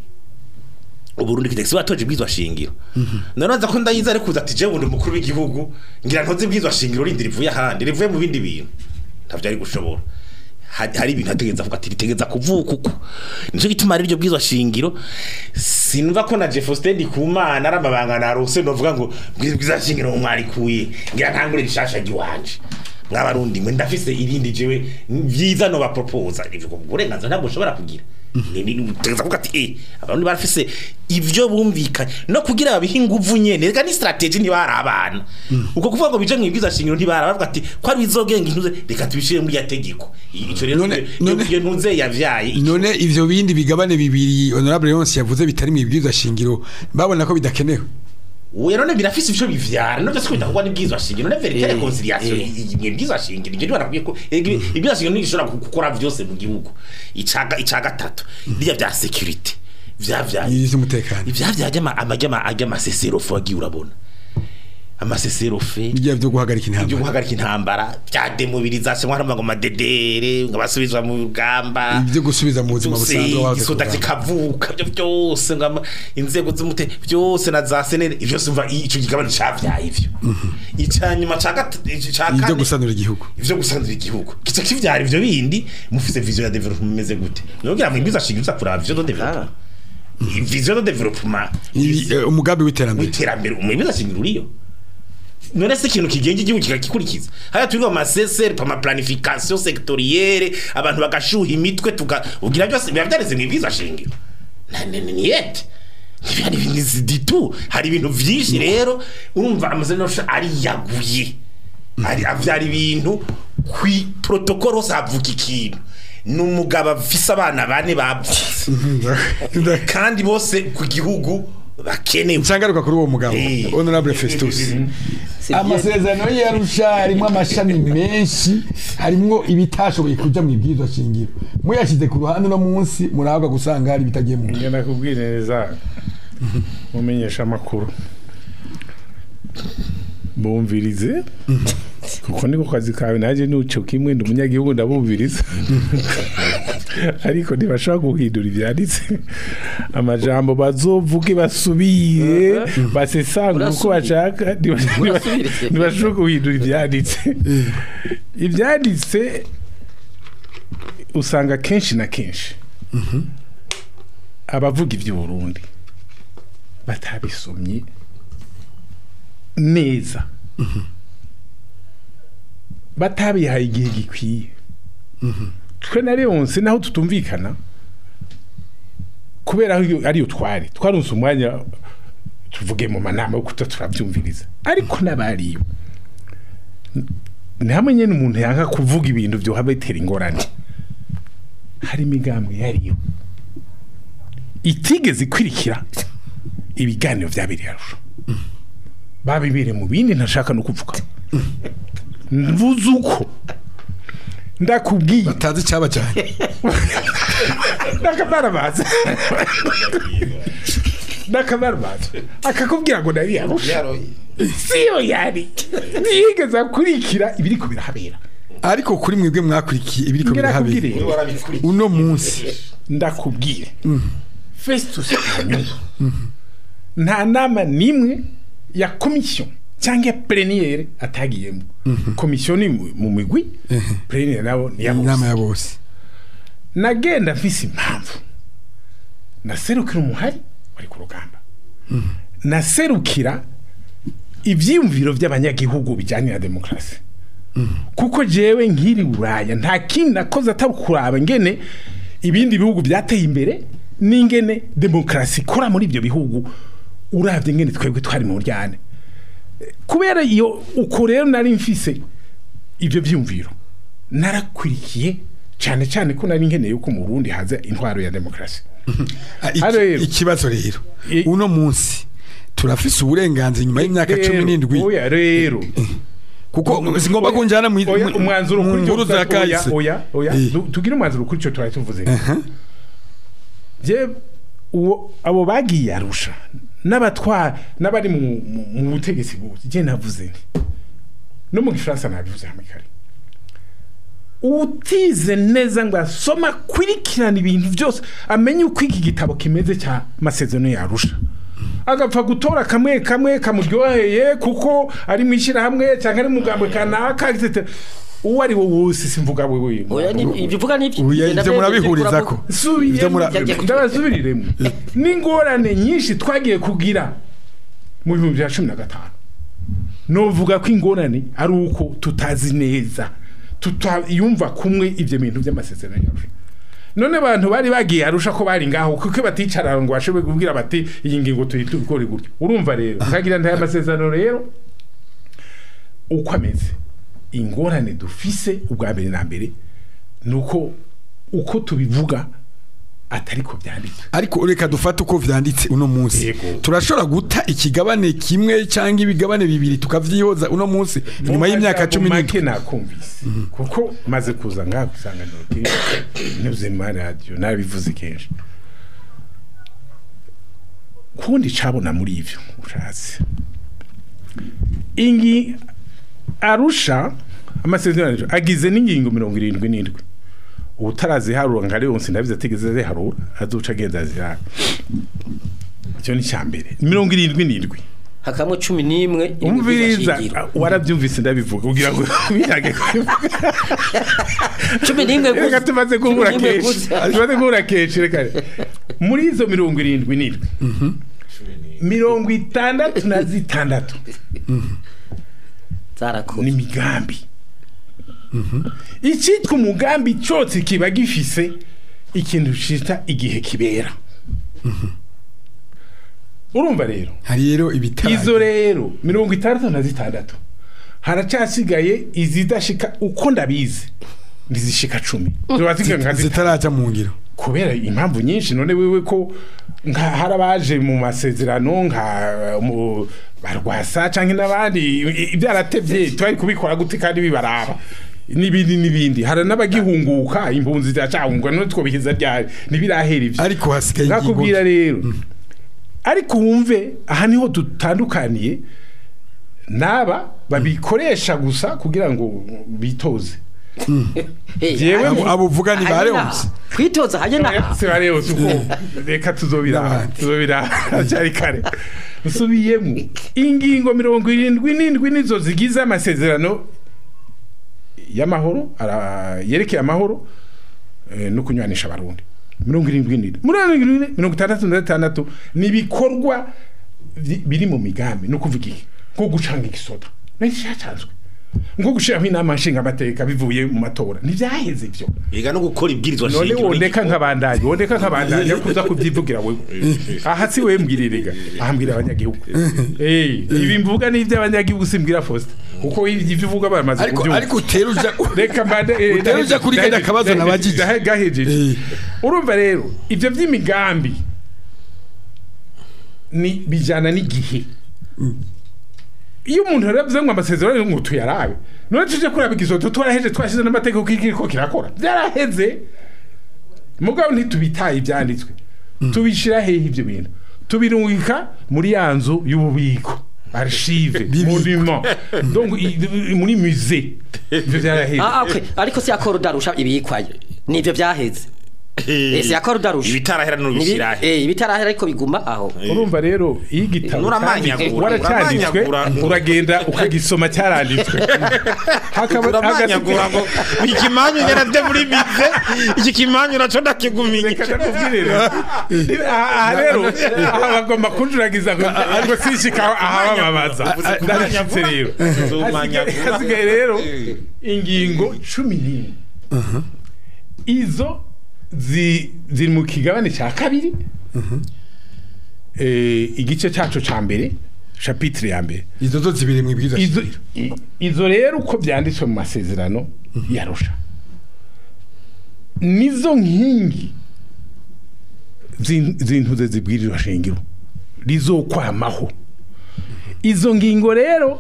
uburundi kidexi watoje bwizwa shingiro nanoza ko ndayiza ari kuza ati je bundi mukuru w'igihugu ngira ntoze bwizwa shingiro rindi rivuye ahandi rivuye mu bindi bintu ntavyo ari gushobora hari hari ibintu ategeza avuga ati ritegeza kuvuka uko nico gituma ari ryo bwizwa shingiro sinumva ko na Jeffostein Kumana aramabanga narose novuga ngo bwizwa shingiro mwarikuye ngira ntangure rishasha giwanje mwabarundi mwe ndafise irindi jewe vyiza no bapropose ivyo uburenganzira ntabwo ushobora kugira ni ni tegeza kuvuga ati eh abarundi barafise ivyo bumvikanye no kugira babihe inguvu nyene reka ni strategy ni bari abana uko kuvuga ngo bije mwibwiza shingiro ntibara bavuga ati ko ari bizogenga intuze reka tubishire muri ya tegeko ico rero None- iyo- none- iyo ntuze yavyaye none ivyo bindi bigabane bibiri honorable Leonce yavuze bitari mu ibwirizwa shingiro babona ko bidakenewe Uya none birafise ivyo bivyara no byose kwita kuba nibwizwa shingiro ne verite Eh, reconciliation eh. ibwizwa shingiro ibyo barakwiye ko ibwizwa shingiro nigishobora gukora vyose mu gihugu icaga icaga gatatu ndiya vya security vyavyaye ivy'umutekano ivyavyaje amajya ajya amasesero fo wagiye urabona amasesero fe ibyo byo guhagarika ibyo intambara guhagarika intambara bya demobilisation harimo ngo madedere ngo basubizwa mu rugamba ibyo gusubiza mu buzima busanzwe wahoze isoda kurwana. kikavuka byo byose ngo ama- inzego z'umute byose na za senere ibyo byose umva ico gigabane cavyaye ivyo icanyuma ca gatatu ca ibyo kane gusanura igihugu ivyo gusanzura igihugu kica kivyara ivyo bindi mufise vision ya development imeze gute nubwira mu ibwiza shinga kuraba vision de development vision de development Ibi- eh, umugambi w'iterambere w'iterambere umwemeza shingiro uriyo none se ikintu kigenga igihugu kikagikurikiza haya turi mu maseseri pa planification sectorielle abantu bagashuha imitwe tuga ugira byose biba byareze mu ibwiza shingiro Na- ni ni- ni yete hari ibintu ziditu hari ibintu vyinshi rero urumva amazina ari yaguye ari avyara ibintu kwi protocole hose havuka ikintu ni umugabo afise abana bane bavutse kandi bose ku gihugu bakenewe nsangaruka kuri uwo mugabo Eh. honorable Festus amasezerano y'arusha harimo amashami menshi harimo ibitashoboye kuja mu ibwirizwa shingiro muyashyize ku ruhande no munsi murahabwa gusanga hari ibitagiye mu ngenda kubwira neza mumenyesha amakuru bumvirize kuko niko kazi kawe naje nuco kimwe ndi umunyagihugu ndabumviriza ariko ntibashobora guhindura ibyanditse amajambo bazovuge basubire basesangure uko Urasubire. bashaka ntiba- Urasubire. ntibashobora guhindura ibyanditse ibyanditse usanga kenshi na kenshi abavuga iby'uburundi batabisomye neza batabihaye igihe gikwiye twe na leonse naho tutumvikana kubera aho iyo- ariyo twari twarunse umwanya tuvuge mu manama yo kuta turabyumviriza ariko n'abariyo ni hamwe nyine umuntu yanga kuvuga ibintu byoha bitera ingorane hari imigambwe yariyo itigeze ikwirikira ibiganiro byabereye arusha babibere mu bindi ntashaka no kuvuga mvuze uko ndakubwiye batazi icyaba cyane ndakamaramaza ndakamaramaza akakubwira ngo nari yarusha siyo yari ntiyigeze akurikira ibiriko birahabera ariko kuri mwebwe mwakurikiye ibiriko birahabera Ngerakubwire uno munsi ndakubwire festus hanyuma nta nama n'imwe ya komisiyo cyangwa ya pleniyere atagiyemo komisiyo ni mu mu migwi pleniyere nabo ni iya inama bose ya bose nagenda mfise impamvu naserukira umuhari wari ku rugamba naserukira ibyiyumviro by'abanyagihugu bijyanye na demokarasi kuko jewe nkiri buraya nta kindi nakoze atari kuraba ngene ibindi bihugu byateye imbere n'ingene demokarasi ikora muri ibyo bihugu urabye ngene twebwe twari mu ryane kubera iyo uko rero nari mfise ibyo byumviro narakurikiye cyane cyane ko nari nkeneye yuko mu Burundi haza intwaro ya demokarasi Ah, iki- Hano rero. ikibazo rero I- uno munsi turafise uburenganzira nyuma y'imyaka cumi n'indwi oya rero kuko singomba kunjana mu oya umwanzuro mu kuri nkuru za oya kahise oya oya Eh. Du- tugire umwanzuro kuri cyo twari tuvuze Aha. je uwo abo bagiye arusha n'abatwa n'abari mu mu- mu butegetsi bose je navuze nti no mu gifaransa nabivuze hamwe kare utize neza ngo asoma kurikirana ibintu byose amenye uko iki gitabo kimeze cya masezerano yarusha agapfa gutora kamwe kamwe kamuryoheye kuko ari mu ishyirahamwe cyangwa ari mu mugambwe kanaka etc. uwo ari wo wose simvuga wewe oya ni ibyo uvuga nibyo Oya, Genda ivyo mbere, murabihuriza ujye ko kuramo. Ivyo mura- Ujye- ndabasubiriremo n'ingorane nyinshi twagiye kugira mu bihumbi bya cumi na gatanu novuga ko ingorane ari uko tutazi neza tutayumva kumwe ibyo bintu by'amasezerano yarusha none abantu bari bagiye arusha ko bari ngaho kuko baticara ngo bashobore kubwira bati iyi ngingo tuyitubikore gutyo urumva rero ukagira ntaya masezerano rero uko ameze ingorane dufise ubwa mbere na mbere ni uko uko tubivuga atari ko byanditse ariko reka dufate uko vyanditse uno munsi Yego. turashobora guta ikigabane kimwe cyangwa ibigabane bibiri tukavyihoza uno munsi inyuma y'imyaka cumi make n'indwi nakumvise kuko maze kuza ngaha gusanganiro kiri nyuze mu radio narabivuze kenshi kundi cabona muri ivyo ushatse ingi arusha amasezerano agize n'ingingo mirongo irindwi n'indwi ubutaraziharura nka Leonce ndabizi atigeze aziharura azoca agenda azirara icyo ni cya mbere mirongo irindwi n'indwi hakamwe cumi n'imwe umviriza shingiro. warabyumvise ndabivuga kugira ngo birage cumi n'imwe reka gusa tumaze Cumi guhura n'imwe kenshi gusa. tumaze guhura kenshi reka muri izo mirongo irindwi n'indwi mirongo itandatu na zitandatu zarakoze ni imigambi icyitwa umugambi cyose kiba gifise ikintu cita igihe kibera urumva rero hari rero ibitara izo rero mirongo itandatu na zitandatu haracyasigaye izidashika uko ndabizi ntizishika cumi ziba zisigaye nka zitanu zitaraja mu ngiro kubera impamvu nyinshi none wewe ko nka harabaje mu masezerano nka mu barwasa canke n'abandi i- i- byaratevye twari kubikora gute kandi bibaraba n'ibindi n'ibindi hari n'abagihunguka impunzi ziracahunguka none twobihiza ryari ntibirahera ivyo ariko hasigaye nakubwira rero ariko wumve aha niho dutandukaniye n'aba babikoresha gusa kugira ngo bitoze Eh, Jewe hanyuma- mu- abo uvuga ni hanyuma bareonse. kwitoza hanyuma se bareba uko reka tuzobira N'abandi. tuzobira cyari kare usubiyemo ingingo mirongo irindwi n'indwi nizo zigize amasezerano y'amahoro ara- yerekeye amahoro eh, no kunywanisha abarundi mirongo irindwi n'indwi mirongo irindwi n'indwi, mirongo itandatu na gatandatu ni ibikorwa bi- biri mu migambi ni ukuvuga iki nko gucanga igisoda nticyacanzwe nko gushyiraho inama nshingamateka bivuye mu matora ntibyaheze ibyo Ega no gukora ibwirizwa none shingiro wondeka nk'abandanye wondeka nk'abandanye kuza kubyivugira wewe aha si wewe mbwirirega aha mbwira abanyagihugu eh ibi mvuga ni iby'abanyagihugu simbwira Faustin kuko ibyo uvuga baramaze ariko kubyumva ariko utera uja reka mbande eh, Utera uja kuri kajya kabazo nabagije. dahe- gahejeje Eh. urumva rero ibyo by'imigambi ni bijyana n'igihe iyo umuntu rero avuze ngo amasezerano ngo tuyarabe none tuje kuraba igisoto twaraheje twashyize n'amategeko kiko kirakora byaraheze mugabo ntitubitaye ibyanditswe tubishyira hehe ibyo bintu tubirungika muri ya nzu y'ububiko archive monument donc i- i- muri musée ibyo byaraheze Ah, okay. ariko si akora udarusha ibikwayo nivyo byaheze ese akora udarusha ibitarahera n'ubishyirahe eh ibitarahera ariko biguma aho urumva rero iyo igitabo Nuramanyagura, cyanditswe, waracyanditswe uramanyagura. uragenda ukagisoma cyaranditswe hakaba turamanyagura ngo ikimanyu nyaravye muri bize iki kimanyu naco ndakigumiye reka ndakubwire rero aha aha rero aha bagomba kunjuragiza ngo ngo sishika ahabababaza ndabishyitse rero Hasigaye- hasigaye rero ingingo cumi n'imwe izo zi- ziri mu kigabane cya kabiri Eh, igice cyacu cya mbere chapitre ya mbere izo zo zibiri mu ibwirizwa izo i- izo rero uko byanditswe mu masezerano yarusha nizo nkingi zin- zintuze zibwirizwa shingiro rizokwamaho izo ngingo rero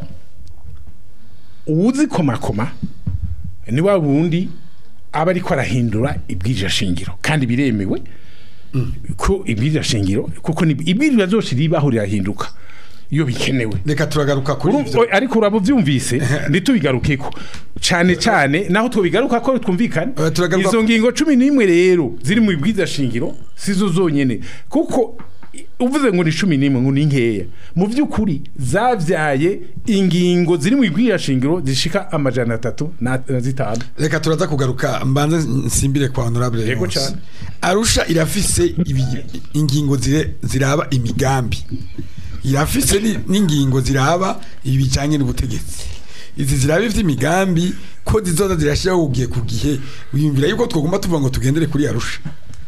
uwuzikomakoma ni wa wundi aba ariko arahindura ibwirizwa shingiro kandi biremewe ko ibwirizwa shingiro kuko ni- ibwirizwa zose ribaho rirahinduka iyo bikenewe reka turagaruka kuri Uru- ivyo o- ariko uraba ubyumvise ntitubigarukeko cyane cyane naho tubigaruka ko twumvikane Eh, turagaruka izo ku- ngingo cumi n'imwe rero ziri mu ibwiza shingiro sizo zonyene kuko i- uvuze ngo ni cumi n'imwe ngo ni nkeya mu by'ukuri zabyaye ingingo ziri mu ibwiza shingiro zishika amajana atatu na na zitanu reka turaza kugaruka mbanze nsimbire kwa honorable Yego Leonce. cane. arusha irafise ibi- ingingo zire- ziraba imigambi irafise ni- n'ingingo ziraba ibi bijanye n'ubutegetsi izi ziraba ivy'imigambi ko zizoza zirashiraho ugiye ku gihe wiyumvira yuko twogomba tuvuga ngo tugendere kuri arusha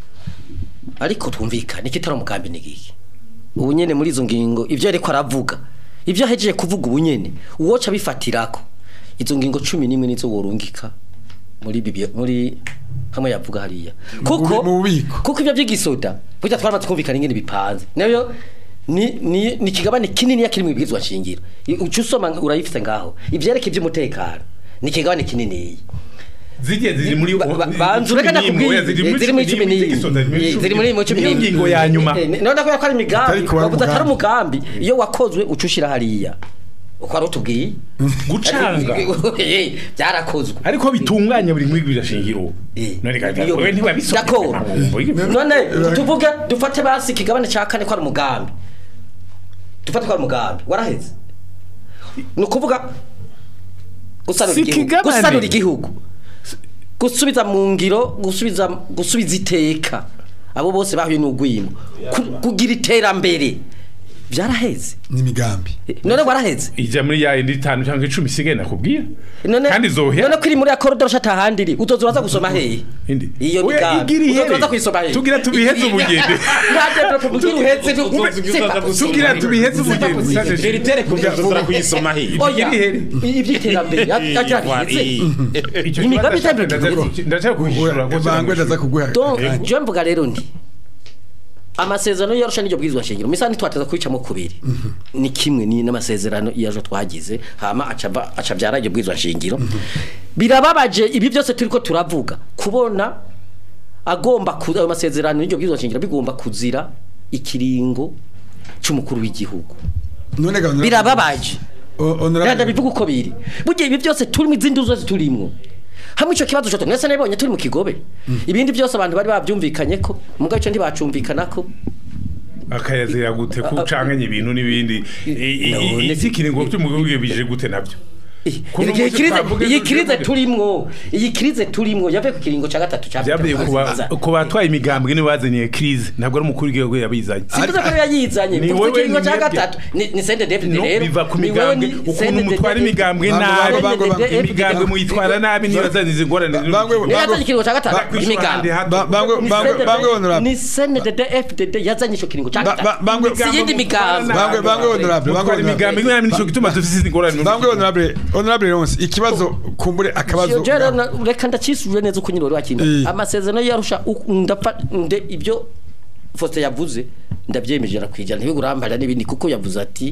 ariko twumvikane ikitari umugambi ni giki ubu nyene muri izo ngingo ivyo ariko aravuga ivyo ahejeje kuvuga ubu nyene uwoca bifatirako izo ngingo cumi n'imwe nizo worungika muri bibi muri hamwe yavuga hariya kuko mu bubiko. kuko ivyo by'igisoda burya twaramaze kumvikana ingene bipanze nayo ni ni ni kigabane kinini yakiri mu bibwirizwa nshingiro ucu usoma urayifite ngaho ivyereke ivy'umutekano ni kigabane kinini zigiye ziri muri Ba- ba- banzu reka nakubwiye ziri muri cumi n'imwe ziri muri mu cumi niyo n'imwe ngingo ya nyuma none ko ari imigambi Atari kuba bavuze atari umugambi. umugambi iyo wakozwe uca ushira hariya uko ari utubwiye gucanga Eh, byarakozwe ariko bitunganya buri mwigwira shingiro Eh. none kandi Iyo- wewe ntibabisomye D'accord. Amabombo. none tuvuge dufate basi ikigabane cya kane ko ari umugambi dufate ko ari umugambi waraheze ni ukuvuga gusanura Si igihugu ikigabane. gusanura igihugu gusubiza mu ngiro gusubiza gusubiza iteka abo bose bahuye n'ugwimo Ku- kugira iterambere byaraheze n'imigambi none waraheze ija muri ya indi itanu cyangwa icumi isigaye nakubwira none kandi zohera none ko iri muri ya korodoro shata ahandi iri uzoza uraza gusoma hehe indi iyo Oya, migambi igira uzoza ihere. uraza kuyisoma hehe tugira tubiheze ubugende tugira tubiheze ubugende veritere kugira kuyisoma he Igira ihere. iby'iterambere yabyaraheze Icyo Imigambi kibazo itandukanye. ndaca- ndaca kuhishura bangwe ndaza kuguha donc akanya. je mvuga rero ndi amasezerano yarusha n'iryo bwirizwa shingiro misani twateza kubicamo kubiri ni kimwe ni n'amasezerano yaje twagize hama acava acabyara iryo bwirizwa shingiro birababaje ibi byose turiko turavuga kubona agomba ku ayo masezerano y'iryo bwirizwa shingiro bigomba kuzira ikiringo cy'umukuru w'igihugu none ga honorable- birababaje O- honorable- Rada bivuga uko biri. Burya ibi byose turimo izindi zose turimo. hamwe ico kibazo cyo nese nabonye turi mu kigobe ibindi byose abantu bari babyumvikanye ko mugabo ico ntibacumvikana ko akayazira gute ko ucanganye ibintu n'ibindi None- iki kiringo cy'umugihugu bije gute nabyo Kuno iyi munsi krize twavuga iyi ibyo krize tuvuge. turimwo iyi krize turimwo yavuye ku kiringo ca gatatu ca byavuye ku ba- ku batwaye imigambwe nibo bazaniye crise ntabwo ari umukuru w'igihugu yabizanye Simvuze ko yayizanye Ni tuvuze wowe ikiringo ca ni mwebwe. gatatu ni ni sende David no rero biva ku ni wewe migambwe ni ukuntu sende mutwara David. imigambwe Bango, nabi bango, bango, bango. imigambwe muyitwara nabi niyo yazanye izi ngorane z'uru- Bangwe, Niyo yazanye ikiringo ca gatatu Bakwishyura imigambwe ahandi hato. Ba- bangwe Ni bangwe CNDD bangwe honorable ni CNDD FDD yazanye ico kiringo ca Ba- ba- gatatu bangwe- si yindi migambwe Bangwe- bangwe honorable bangwe mutwara imigambwe honorable nabi nico gituma dufite izi ngorane bangwe honorable honorable Ronse ikibazo kumbure akabazo Jero na- reka ndacisuje neza uko nyine wari wakinda Eh. amasezerano yarusha uku- ndapfa nde ibyo Faustin yavuze ndabyemeje rakwijana ntibigurambarira n'ibindi kuko yavuze ati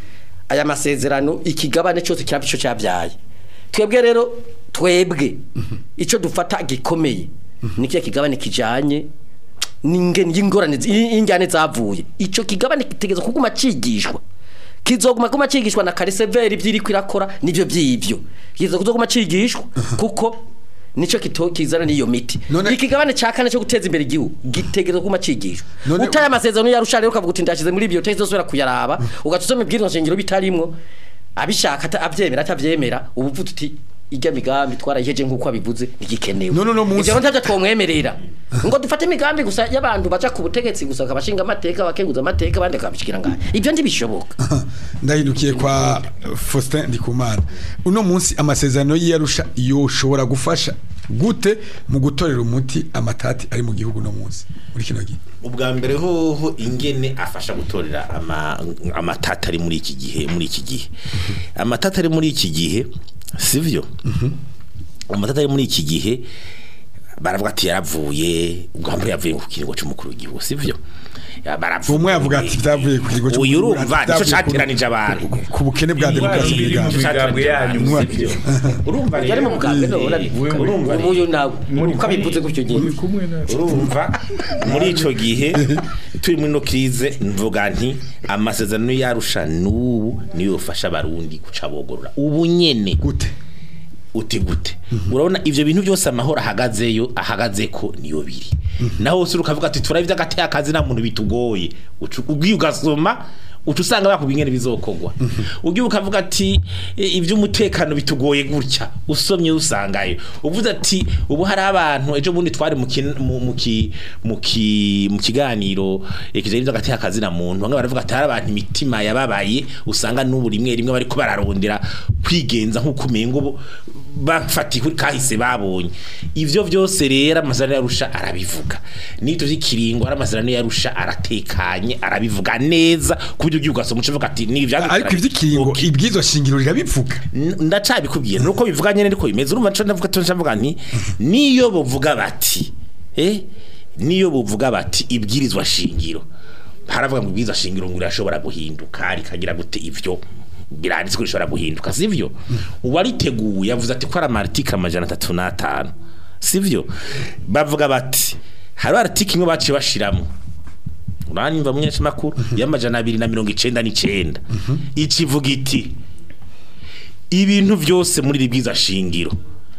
aya masezerano ikigabane cyose kiraba ico cyabyaye twebwe rero twebwe ico dufata gikomeye nikiya kigabane kijanye n'ingene y'ingorane zi- y'injyane zavuye ico kigabane kitegeza kuguma cigishwa kizoguma kuma cigishwa na kariseveri byiri kwirakora nivyo byivyo kizo kuzoguma cigishwa kuko nico kito kizana niyo miti None- ikigabane ca kane cyo guteza imbere igihugu gitegerezwa kuma cigishwa None- utaye amasezerano yarusha rero ukavuga uti ndashize muri biyo tezosubira kuyaraba ugatusoma ibwirizwa nshingiro bitarimwo abishaka ata- avyemera atavyemera ubu uvuga uti ijya migambi twarayiheje nk'uko abivuze ntigikenewe None uno munsi- ivyo rero ntavyo twomwemerera ngo dufate imigambi gusa y'abantu baja ku butegetsi gusa bakabashinga amateka bakenguza amateka abandi bakabishikira ngaho ivyo ntibishoboka ndahindukiye kwa Faustin Ndikumana uno munsi amasezerano y'iyarusha yoshobora gufasha gute mu gutorera umuti amatati ari mu gihugu no munsi muri kino gihe ubwa mbere hoho ingene afasha gutorera ama- amatata ari muri iki gihe muri iki gihe amatata ari muri iki gihe sivyo amatata ari muri iki gihe baravuga ati yaravuye ubwa mbere yavuye ku kiringo cy'umukuru w'igihugu sivyo Ya, baravuye. umwe yavuga ati byavuye ku kigo uyu urumva nicyo byavuye ku- cateranije abantu ku bukene bwa demokarasi mu biri mu biganza migambwe yanyu Mwa- sivyo urumva yari mu mugambi no urumva urumva uyu nawe uko abivuze gutyo gihe muri kumwe na urumva muri ico gihe turi muri no krize mvuga nti amasezerano yarusha n'ubu niyo yofasha abarundi guca bogorora ubu nyene gute uti gute urabona ivyo bintu byose amahoro ahagazeyo ahagaze ko niyo biri naho wose ukavuga ati turabye agateye akazi nta muntu bitugoye Ucu- ubwiye ugasoma uca usanga bakubwiye ingene bizokogwa ugiye ukavuga ati "E, ivy'umutekano bitugoye gutya usomye usangayo uvuze ati ubu hari abantu ejo bundi twari mu kin- mu- mu ki- mu ki- mu kiganiro eh, kijanye n'agateye akazi na muntu bamwe baravuga ati hari abantu imitima yababaye usanga n'ubu rimwe rimwe bariko bararondera kwigenza nk'uko umengo bo- bafatiwe kahise babonye ivyo vyose rero amasezerano yarusha arabivuga n'ivyo vy'ikiringo ari amasezerano yarusha aratekanye arabivuga neza ku buryo ugiye ugasoma uca uvuga ati ni ivyanditswe ariko ivy'ikiringo Okay. ibwizo shingiro rirabivuga N- ndacabikubwiye nuko bivuga nyene ariko bimeze urumva nco ndavuga to ndavuga nti niyo bovuga bati eh niyo bovuga bati ibwirizwa shingiro haravuga ngo ibwirizwa shingiro ngo irashobora guhinduka rikagira gute ivyo biranditswe ko rishobora guhinduka sivyo uwariteguye yavuze ati ko ari amartika amajana atatu n'atanu sivyo bavuga bati hari article imwe baciye bashiramo uranyumva munyesha makuru y'amajana abiri na mirongo icenda n'icenda ikivuga iti ibintu byose muri ribwiza shingiro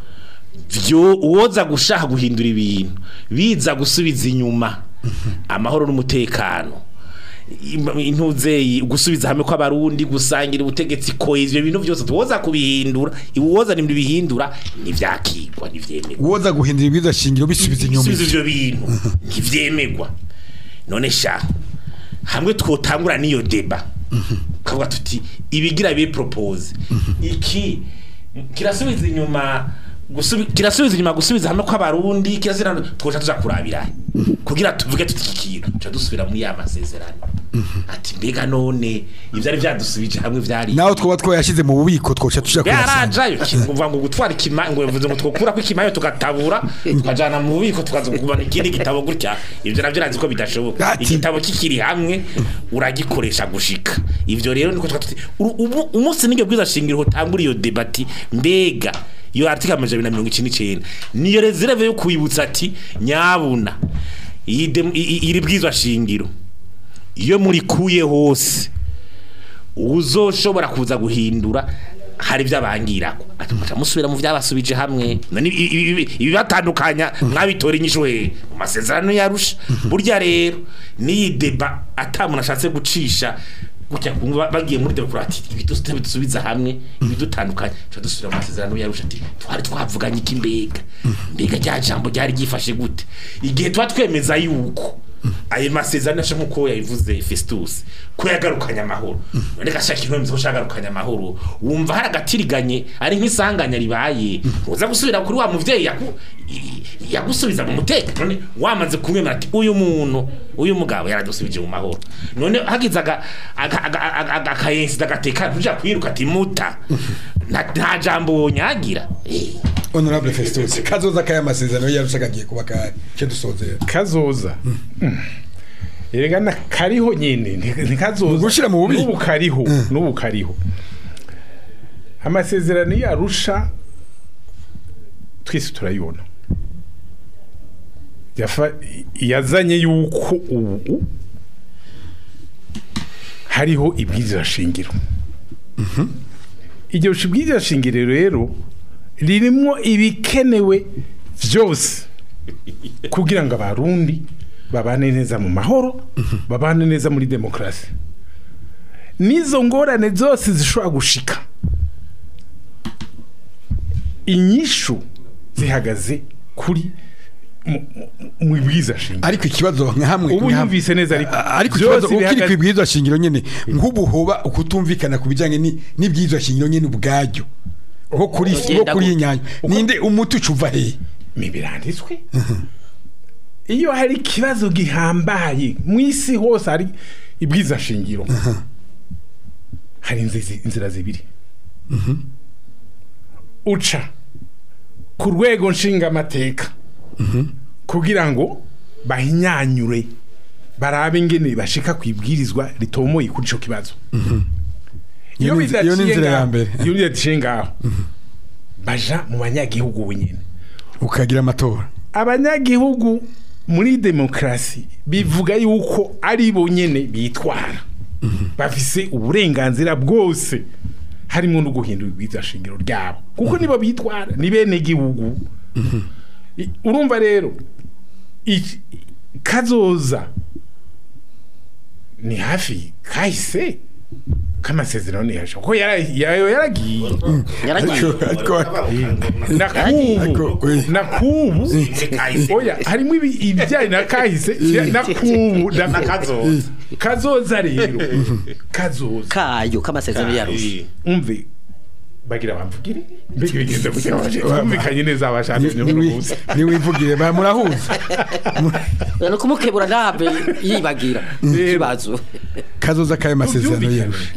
byo uwoza gushaka guhindura ibintu biza gusubiza inyuma amahoro n'umutekano im- intuzeyi gusubiza hamwe kw'abarundi gusangira ubutegetsi ko ivyo bintu byose tuwoza kubihindura iwoza nimba bihindura ntivyakigwa ntivyemerwa uwoza guhindura ibwizo shingiro bisubiza inyuma bisubiza ivyo bintu ntivyemegwa none sha hamwe twotangura n'iyo deba kavuga tuti ibigira bibe propose iki kirasubiza inyuma gusubi kirasubiza inyuma gusubiza hamwe kw'abarundi kirazira twoca tuja kurabira kugira tuvuge tuti iki kintu tuca dusubira muri ya masezerano ati mbega none ivyari vyadusubije hamwe vyari naho twoba twayashize mu bubiko twoca tuja kuyasanga yarajayo kivuga ngo gutwara ikima ngo bivuze ngo twokura ko ikimayo tugatabura tukajana mu bubiko tukazugubana ikindi gitabo gutya ivyo navyo nazi ko bidashoboka Ati. igitabo kikiri hamwe uragikoresha gushika ivyo rero niko twatuti ubu umunsi n'iryo bwiza shingiro hotangura iyo debati mbega iyo article amajana abiri na mirongo icenda n'icenda niyo reserve yo kwibutsa ati nyabuna iyi dem- i- i- iri bwizwa shingiro iyo murikuye hose uzoshobora kuza guhindura hari byabangirako ati muca musubira mu byabasubije hamwe none ibi- ibi- ibi- ibibatandukanya mwabitora inyishu he mu masezerano yarusha burya rero niyi deba atamuntu ashatse gucisha gutya kumva bagiye muri demokrati ibidusite bidusubiza hamwe ibidutandukanye cyo dusubira mu masezerano yarusha ati twari twavuganye iki mbega mbega rya jambo ryari ryifashe gute igihe tuba twemeza yuko ayo masezerano asha nkuko yabivuze Festus ko yagarukanye amahoro none gashaka intumbi zo shagarukanye amahoro wumva hari agatiriganye ari nk'isanganya ribaye uza gusubira kuri wa muvyeyi yaku i- yagusubiza mu mutekano none wamaze kumwemera ati uyu muntu uyu mugabo yaradusubije mu mahoro none hagize aga aga- aga- aga- aga- akayensi dagateka tuja kwiruka ati muta nta nta jambo wonyagira Eh. honorable festus kazoza kaya masezerano yarusha kagiye kuba kari cyo dusozera kazoza erega na kariho nyine nti- ntikazoza Ugushira mu bubiko. n'ubu kariho n'ubu kariho amasezerano yarusha twese turayibona Yafa- yazanye yuko ubu hariho ibwirizwa shingiro iryo bwirizwa shingiro rero ririmo ibikenewe byose kugira ngo abarundi babane neza mu mahoro babane neza muri demokarasi n'izo ngorane zose zishobora gushika inyishu zihagaze kuri mu- mu- mu ibwiza shingiro ariko ikibazo nka hamwe ubu nka hamwe- yumvise neza ariko A- ariko byose ikibazo ukiri bihagaze- ku ibwirizwa shingiro nyene nk'ubu hoba ukutumvikana ku bijanye ni- n'ibwirizwa shingiro nyene ubwaryo nko kuri nko Ugenda kuri gute? inyanya ninde umuti ucuva hehe biranditswe iyo hari ikibazo gihambaye mu isi hose hari ibwiza shingiro hari inzi- inzira zibiri uca ku rwego nshingamateka kugira ngo bahinyanyure barabe ingene bashika ku ibwirizwa ritomoye kuri ico kibazo Iyo ni inzi- iyo ni inzira ya mbere. iyo bidaciye ngaho baja mu banyagihugu bunyene ukagira amatora abanyagihugu muri demokarasi bivuga yuko ari bo nyene bitwara bafise uburenganzira bwose harimo no guhindura ibwirizwa shingiro ryabo kuko nibo bitwara ni bene gihugu I- urumva rero iki- kazoza ni hafi kahise k'amasezerano ni hasha kuko yara- yayo yaragiye yaragiye ariko na Ariko, kubu we. na kubu oya harimo ibi- ibijyanye na kahise na kubu na Kazoza. kazoza rero kazoza kayo k'amasezerano yarusha umve bagira bamvugire mbega bigenda gutya bumvikanye neza abashaka munsi niwivugire ba murahuza no kumukebura ntabe yibagira ikibazo kazoza kaya masezerano Byumvikane. yarusha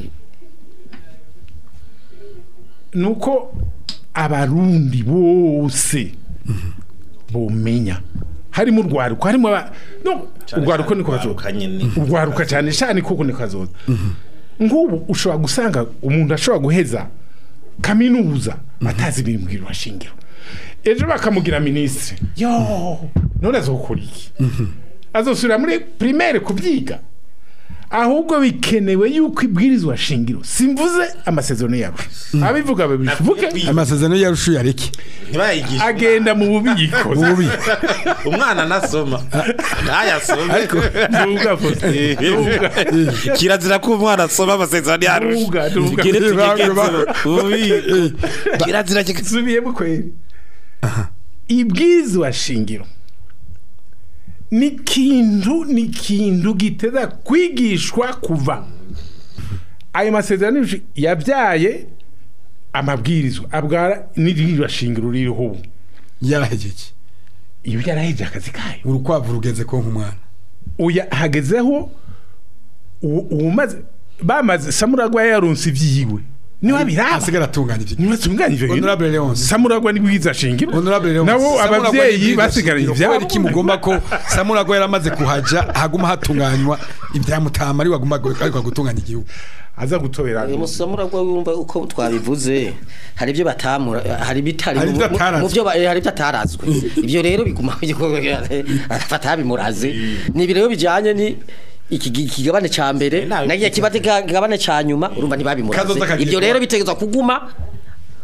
nuko abarundi bose bomenya harimo urwaruko harimo aba no urwaruko niko kazoza Urwaruka nyene. urwaruka cyane cyane kuko niko kazoza nk'ubu ushobora gusanga umuntu ashobora guheza kaminuza atazi ibiri mu bwirwa shingiro ejo bakamugira minisitiri yo none azokora iki azosubira muri primaire kubyiga ahubwo bikenewe yuko ibwirizwa shingiro simvuze amasezerano yabo abivuga babivuge amasezerano yarusha uyareke ntibayigishe agenda mu bubiko ububi umwana nasoma ntayasome Ntuvuga Faustin, ntuvuga. kirazira ko umwana asoma amasezerano yarusha Ntuvuga, ntuvuga. Tugire tugigeze Ba- ububiko. kirazira kika- nsubiyemo kweri ibwirizwa shingiro ni ikintu ni ikintu giteza kwigishwa kuva ayo masezerano y'ubushi- yabyaye amabwirizwa abwara n'ibwirizwa shingiro ririho ubu yarahejeje iyo yaraheje akazi kayo urukwavu rugeze ko nk'umwana uya hagezeho uwo- uwumaze bamaze samuragwa yaronse ibyiwe niwe biraba asigara atunganya ibyo niwe atunganyije Honorable Leonce. samuragwa ni bwiza shingiro Honorable Leonce, nabo Samuragwa abavyeyi n'ibwirizwa basigaranye shingiro. ivyabo kubera iki mugomba ko samuragwa yaramaze kuhaja haguma hatunganywa ibyamutama ari wagomba ariko gutunganya igihugu aza gutobera uyu musamura gwa wumva uko twabivuze hari ibyo batamura hari bitari Hari ibyo atarazwe. mu byo ba- hari ibyo atarazwe ibyo rero biguma afata bimuraze ni ibyo rero bijyanye ni iki gi- ikigabane ca mbere nawe nagiye kibate kigabane ca nyuma urumva ntibabimuraze Kazoza kagiye ibyo kuba. rero bitegezwa kuguma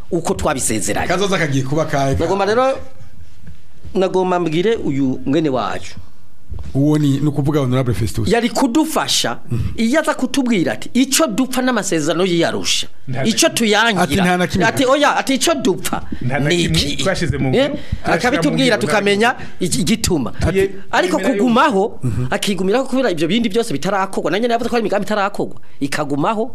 uko twabisezeranye kazoza kagiye kuba kahe ka- nagomba rero nagomba mbwire uyu mwene wacu uwo ni ni ukuvuga honorable festus yari kudufasha iyo aza kutubwira ati icyo dupfa n'amasezerano yiyarusha Nta na icyo Ati tuyangira nta na kimwe. ati oya ati icyo dupfa Nta na ni kimwe iki twashize mu Eh, ngiro. akabitubwira Twashyira mu tukamenya iki- igituma Ati- ariko yemera yuko- kugumaho akigumiraho kubera ibyo bindi byose bitarakorwa nanjye navuze ko hari imigambi itarakorwa ikagumaho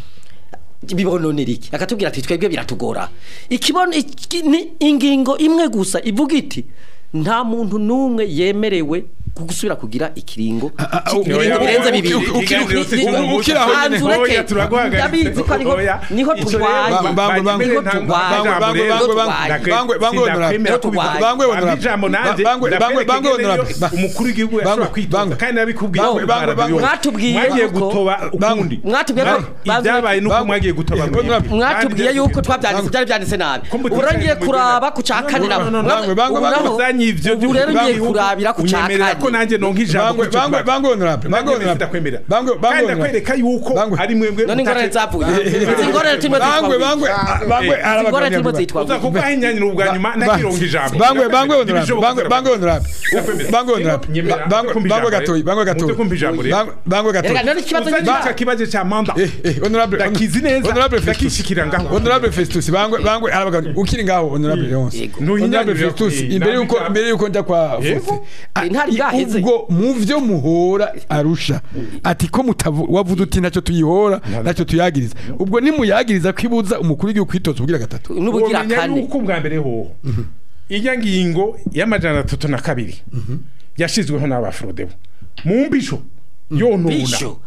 bibononera iki akatubwira ati twebwe biratugora ikibono iki- ni ingingo imwe gusa ivuga iti nta muntu n'umwe yemerewe gusubira kugira ikiringo ah, ki- ah, ibiringo oya, birenze oya, bibiri uki- uki- Ni- uki- ni- uki- ukiri aho nyene. Banza ureke. Oya, turaguhagaritse. ndabizi ko ariho Oya. niho Ico rero turwaye ba- Bangwe, bangwe, niho nta- turwaye bangwe, bangwe, Niho bangwe, turwaye. bangwe, bangwe, bangwe, honorable. Sindakwemera Turwaye. bangwe honorable. ijambo nanjye Bangwe, bangwe, bangwe, honorable. Ba- umukuru w'igihugu Bangwe, yashobora kwitoza bangwe. kandi nabikubwiye Bangwe, ko bangwe, Imana bangwe. yose. Mwatubwiye mwagiye yuko- gutoba ukundi Mwatubwiye ko- Mwa- ibyabaye nuko Bangwe. mwagiye gutoba Eh, mwebwe. honorable. mwatubwiye Kandi yuko byari- twabyanditse byari byanditse nabi Ko muticaye ubu rero ngiye mu kuraba mugenda. ku cya kane No, no, no, no, bangwe, bangwe, ubu bangwe. naho- uzanye ivyo ubu rero ngiye by'ubukungu, kurabira ku cya unyemerera ko kane nanjye nonka ijambo Bangwe, kuri icyo bangwe, kibazo. bangwe, honorable. Bangwe, Nanjye honorable. ndakwemera. Bangwe, bangwe, kandi honorable. ndakwereka yuko Bangwe. ari mwebwe none ingorane mutace- zapfuye izi ngorane turimo bangwe zitwa bangwe bangwe Eh, arabagabanya ingorane turimo vuba. zitwa uza kuko ahinyanyira ubwa nyuma Ba- ntakironka ijambo bangwe bangwe honorable Ntibishoboka bangwe kugira bangwe honorable Ndakwemera. bangwe honorable Nyemera, bangwe kumva bangwe ijambo, gatoyi bangwe muze gatoyi kumva ijambo rero. Bangwe- bangwe gatoyi Erega none ikibazo uzanye cy'icyaha. icyo kibazo cya manda eh eh honorable ndakizi neza honorable Festus ndakishikira ngaho honorable Festus bangwe bangwe arabagabanya ukiri ngaho honorable Leonce Yego. honorable Ntuhinyanyurira Festus kuri- imbere yuko ntabwo- imbere yuko njya kwa Yego. Faustin Ah, Intare i- bwaheze. ubwo mu vyo muhora arusha ati ko mutavu wavuze uti ntacyo tuyihora ntacyo tuyagiriza ubwo nimuyagiriza kwibuza umukuru w'igihugu kwitoza ubugira gatatu n'ubugira Womenya kane yuko ubwa mbere hoho ijya ngingo y'amajana atatu na kabiri yashizweho n'abafrodebo mu mbisho yonona bisho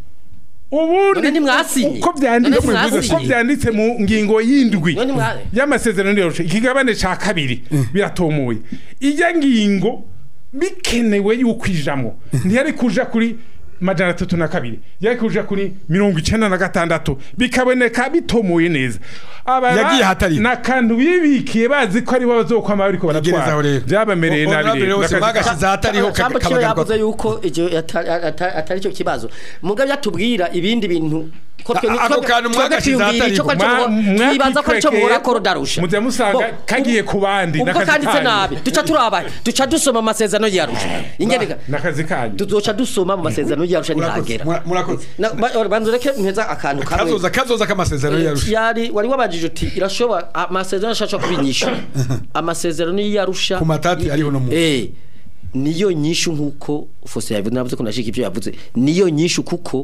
ubundi None ntimwasinye? uko byanditse None ntimwasinye? uko byanditse mu ngingo y'indwi None mwa- y'amasezerano yoroshe ikigabane ca kabiri biratomoye ijya ngingo bikenewe yuko ijamwo ntiyari kuja kuri majana atatu na kabiri yari kuja kuri mirongo icenda na gatandatu bikaboneka bitomoye neza Aba- Yagiye ahatari. n'akantu bibikiye bazi ko aribo bazokwama bariko Tegerezaho baratwara rero. byabamereye O- nabi honorable rero Leonce, N'akazi- mwagashize ahatariho Jambo kiyo kabagaruka yavuze yuko icyo atari atari- atari cyo kibazo mugabe yatubwira ibindi bintu ko twe A- ako kantu mwagashyize twiyumvira icyo ko ahatariho. cyo Mwa- twibaza ko cyo mwakikwekeye, muhora ko rudarusha mujya musanga Bo, kagiye ku bandi, ubwo n'akazi kanditse kanyu. nabi duca turaba duca dusoma amasezerano yarusha ingene n'akazi kanyu duca dusoma mu masezerano yarusha murakoze ntihagera mura- murakoze Na- ba- banza ureke mpeza akantu kamwe kazoza kazoza k'amasezerano yarusha yari wari wabajije uti irashobora amasezerano ashaka kubinyisha amasezerano yarusha Ku matati ariho no mu- eh niyo nyishu nkuko Fose yavuze navuze ko nashika ibyo yavuze niyo nyishu kuko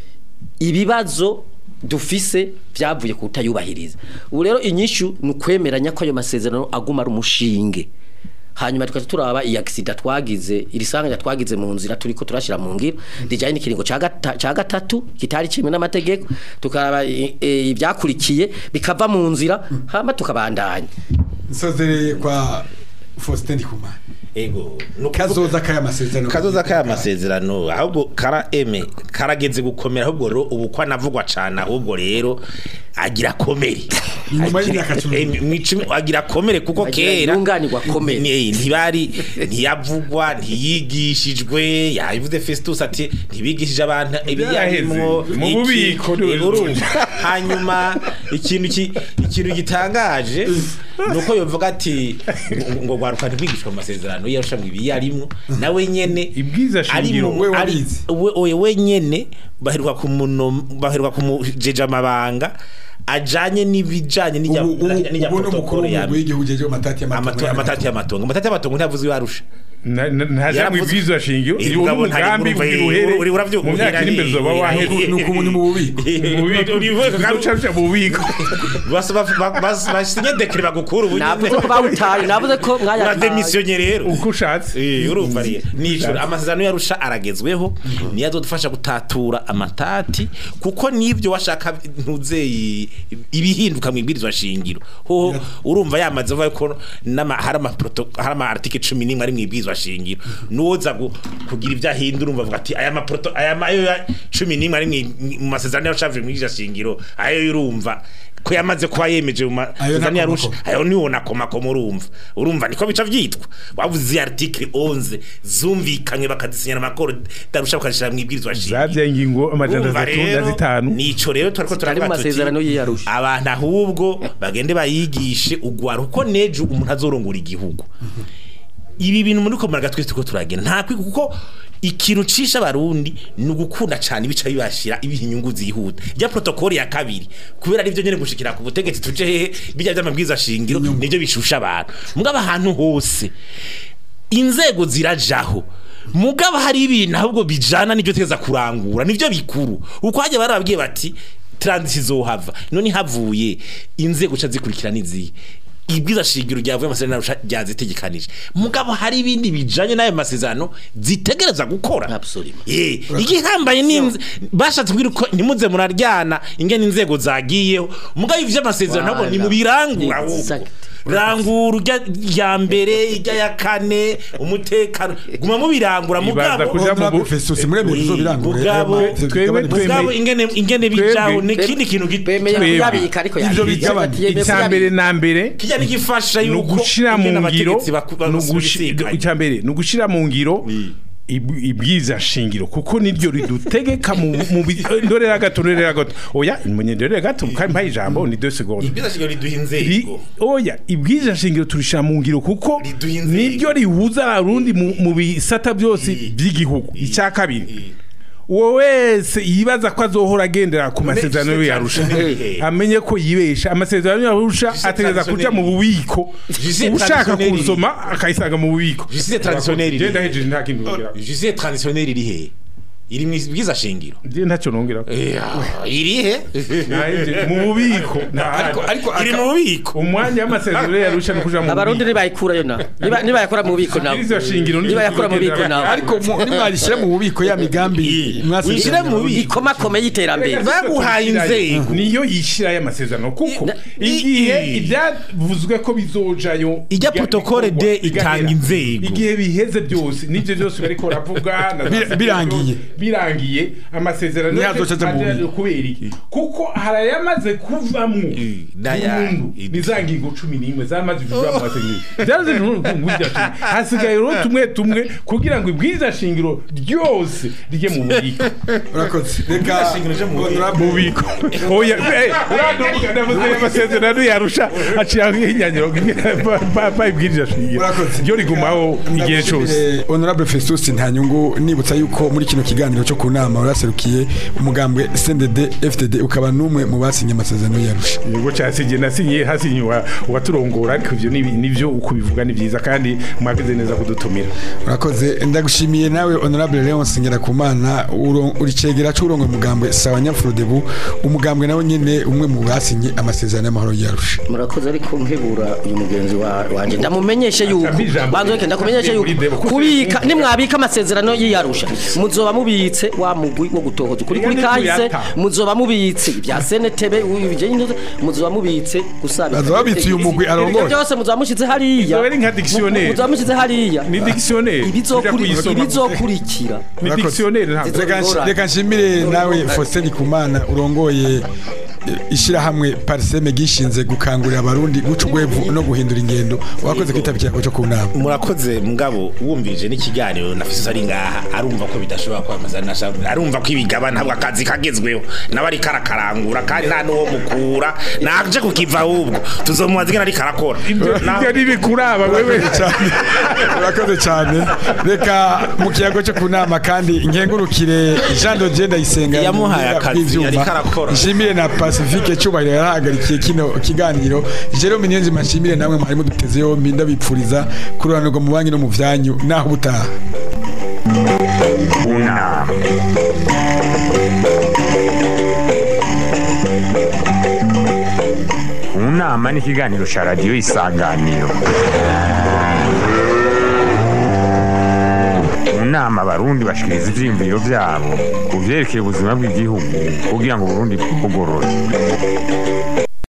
ibibazo dufise byavuye kutayubahiriza ubu rero inyishu ni ukwemeranya ko ayo masezerano aguma ari umushinge hanyuma tukaza turaba iyi accident twagize iri sanganya twagize mu nzira turiko turashira mu ngiro rijanye n'ikiringo ca gata- ca gatatu kitari kimwe n'amategeko tukaraba i- e, ibyakurikiye bikava mu nzira hama tukabandanya nsozereye kwa Faustin Ndikumana ego no kuvuga- kazoza k'aya masezerano kazoza kaya masezerano ahubwo kara eme karageze gukomera ahubwo rero ubu kwa navugwa cyane ahubwo rero agira komere Inyuma y'imyaka cumi. Eh, mu icumi agira komere kuko Agira kera yunganirwa komere. ni- ntibari ntiyavugwa ntiyigishijwe yabivuze Festus ati ntibigishije abantu ibiyarimwo Byaheze. Mu iki- bubiko, eh, urumva hanyuma ikintu ki- ikintu gitangaje nuko yovuga ati ngo- ngo gwaruka ntibigishwe mu masezerano yarusha ngo ibiyarimwo nawe nyene Ibwiza ari shingiro. mu- We ari- wabizi. we we wenyene baheruka kumuno baheruka kumujeje amabanga ajanye n'ibijanye n'ijya ubu ubu- n'ijya ubu ni umukuru protocol ya w'umugwi w'igihugu jeje amatati amato- amatati y'amatongo amatati y'amatongo ntavuze iyo arusha Na- na- ntaja mu Yaravuze- ibwirizwa shingiro Eh, iyo mugabo ntari umugambi urumva, ugira eh, uhere uri- uravyuka mu myaka iri imbere uzoba waheze ni uku ni mu bubiko mu bubiko uca uca mu bubiko basinye dekire bagukura ubu navuze ko bawutaye navuze ko mwayataye urademisiyonye rero uko ushatse Eh, urumva rero nijoro amasezerano yarusha aragezweho niyo azodufasha gutatura amatati kuko nibyo washaka ntuzeye ibihinduka mu ibwirizwa shingiro ho urumva yamaze avuga ko nama hari ama proto- hari ama article 11 ari mu ibwirizwa shingiro nuwoza gu- kugira ibyo ahindura urumva avuga ati aya ma proto aya ma ayo ya 11 ari mu- mu masezerano yarusha mu ibwirizwa shingiro ayo urumva ko yamaze kuba yemeje mu Ayo masezerano yarusha nakomako. ayo niwo nakomakoma urumva urumva niko bica vyitwa wavuze izi article 11 zumvikanywe bakazisinyana amakoro darusha bakazishira mu ibwirizwa shingiro zavya ingingo amajana Urumva atatu na rero, zitanu nico rero twariko Zitari mu turavuga tuti, masezerano y'iyarusha. abantu ahubwo bagende bayigishe ugwara kuko nejo umuntu azorongora igihugu ibi bintu muri komaraga twese tuko turagenda nta kwiga kuko ikintu cisha abarundi ni ugukunda cyane ibica bibashira ibiha inyungu zihuta rya protokoli ya kabiri kubera arivyo nyene gushikira ku butegetsi tuje hehe bijya vy'amabwiza shingiro nivyo bishusha abantu mugabo ahantu hose inzego zirajaho mugabo hari ibintu ahubwo bijana n'ibyo teza kurangura nivyo bikuru uko hajya barababwiye bati transit izohava none havuye inzego ca zikurikira n'izihe ibwiza shingiro ryavuye amasezerano ryazitegekanije mugabo hari ibindi bijanye n'ayo masezerano zitegereza gukora Absolument. eh igihambaye n'inze bashatse kugira ko ntimuze muraryana ingene inzego zagiyeho mugabo ivyo amasezerano ntabwo ni mu birangura ahubwo Exact. rangura urya ya mbere ijya ya kane umutekano guma mubirangura Ibaza mugabo kuja mu Honorable bu- Festus muremeye Eh, uzobirangure mugabo, Ivyo twebwe bigabane- twemeye- mugabo ingene ingene bijaho ni ikindi kintu bemeye Twebwe. kuyabika ariko Ivyo yabika. bigabane. Yemeye icya kuyabika. mbere na mbere kijya n'igifasha ni yuko ugushira mu ingene ngiro abategetsi baku- ni ugushi- babisikanye. icya mbere ni ugushira mu ngiro ib- ibwiza shingiro kuko niryo ridutegeka mu mu bi- eh, ndorera gato ndorera gato oya munye ndorera gato kandi mpaye ijambo ni 2 secondes ibwiza shingiro riduha Ri- inzego oya ibwiza shingiro turishira mu ngiro kuko Riduha inzego. niryo rihuza abarundi mu mu bisata byose by'igihugu icya kabiri uwo wese yibaza ko azohora agendera ku masezerano Justice yarusha transitionnelle. amenye ko yibesha amasezerano yarusha Justice ategereza kuja mu transitionnelle. bubiko Justice ushaka transitionnelle. kuwusoma akayisanga mu bubiko Justice transitionnelle iri. genda hejeje nta kintu nongera justice traditionnelle iri he iri mu bwiza shingiro je ntacyo nongera iri he Nahejeje mu bubiko ariko ariko iri aka- mu bubiko umwanya w'amasezerano yarusha no kuja mu abarundi bubiko nibayikurayo na Niba- nibayakora mu bubiko nabo Ibwirizwa shingiro niryo nibayakora mu bubiko tugendera- nabo ariko mu- nimwarishyira mu bubiko ya migambi wishyire mu bubiko ikomakome y'iterambere baguhaye inzego niyo yishira y'amasezerano kuko Na- igihe i- ibyavuzwe ko bizojayo Ijya bijya protocole bikorwa, de itanga bigahera. inzego. igihe biheze byose nivyo byose bariko baravuga na za Bir- birangiye. birangiye amasezerano Ntihazoca aja mu aje bubiko. kubera iki kuko harayamaze kuvamwo n'aya- burundu ni za ngingo cumi n'imwe zamaze kuva mu masezerano byaze ngubya hasigaye rero tumwe tumwe kugira ngo ibwiza shingiro ryose rye mu bubiko urakoze reka shingiro je mu Honorable- bubiko oya eh uraduka ndavuze amasezerano yarusha aciye nk'inyanyiro pa ibwirira shingiro Urakoze. ryo rigumaho igihe cyose Ndagushimire, Honorable Festus Ntanyungu nibutsa yuko muri kino kiganiro cyo ku nama waraserukiye umugambwe CNDD FDD ukaba numwe mu basinye amasezerano yarusha nubwo cyasinye nasinye hasinye wa- uwaturongora ariko ivyo ni- nivyo uko bivuga ni byiza kandi mwagize neza kudutumira urakoze ndagushimiye nawe Honorable Leonce Ngirakumana uro- uri cegera cy'urongo mugambwe sawa Nyafrodebu umugambwe nawe nyene umwe mu basinye amasezerano y'amahoro yarusha murakoze ariko nkebura uyu mugenzi wa- wanje ndamumenyeshe yuko Atambi ijambo. banzo reke ndakumenyeshe yuko Muri debo, kuko kubika umuntu- nimwabika amasezerano y'iyarusha muzoba mubitse wa mugwi wo gutohoza ukuri kuri Iyo ni kahise kuyata. muzoba mubitse ibya senetebe ibijanye muzoba mubitse gusaba Bazoba babitse uyu mugwi arongoye. Ibyo byose muzoba mushize hariya Izoba ari nka dictionnaire. muzoba mushize hariya ni dictionnaire ibizokuri- Uja kuyisoma. ibizokurikira ni Urakoze. dictionnaire ntabwo Reka nshi- Zizogorana. reka nshimire nawe Faustin Kumana urongoye eh, ishirahamwe Parseme gishinze gukangurira abarundi guca urwevu no guhindura ingendo wakoze kwitabira cyo ku nama murakoze mugabo wumvirije n'ikiganiro nafise ari ngaha arumva ko bidashobora kwamaza nashaka arumva ko ibigaba ntabwo akazi kagezweho nawe ari karakarangura kandi nta n'uwo mukura naje kukiva ahubwo tuzomubaza ingene ari karakora Na- ibyo ntibikuraba wewe cyane urakoze cyane reka mu kiyago cyo ku nama kandi nkengurukire Jean de Dieu Ndayisenga Yamuhaye akazi, yariko arakora. nshimire na Pacifique cyubahiro yarahagarikiye kino kiganiro Jerome Niyonzima nshimire namwe mwari muduteze yombi ndabipfuriza kururanirwa mu banki no mu vyanyu naho ubutaha unama unama ni ikiganiro cya radiyo isanganiro mu nama abarundi bashikiriza ivyiyumviro vyabo ku vyerekeye ubuzima bw'igihugu kugira ngo uburundi bugorore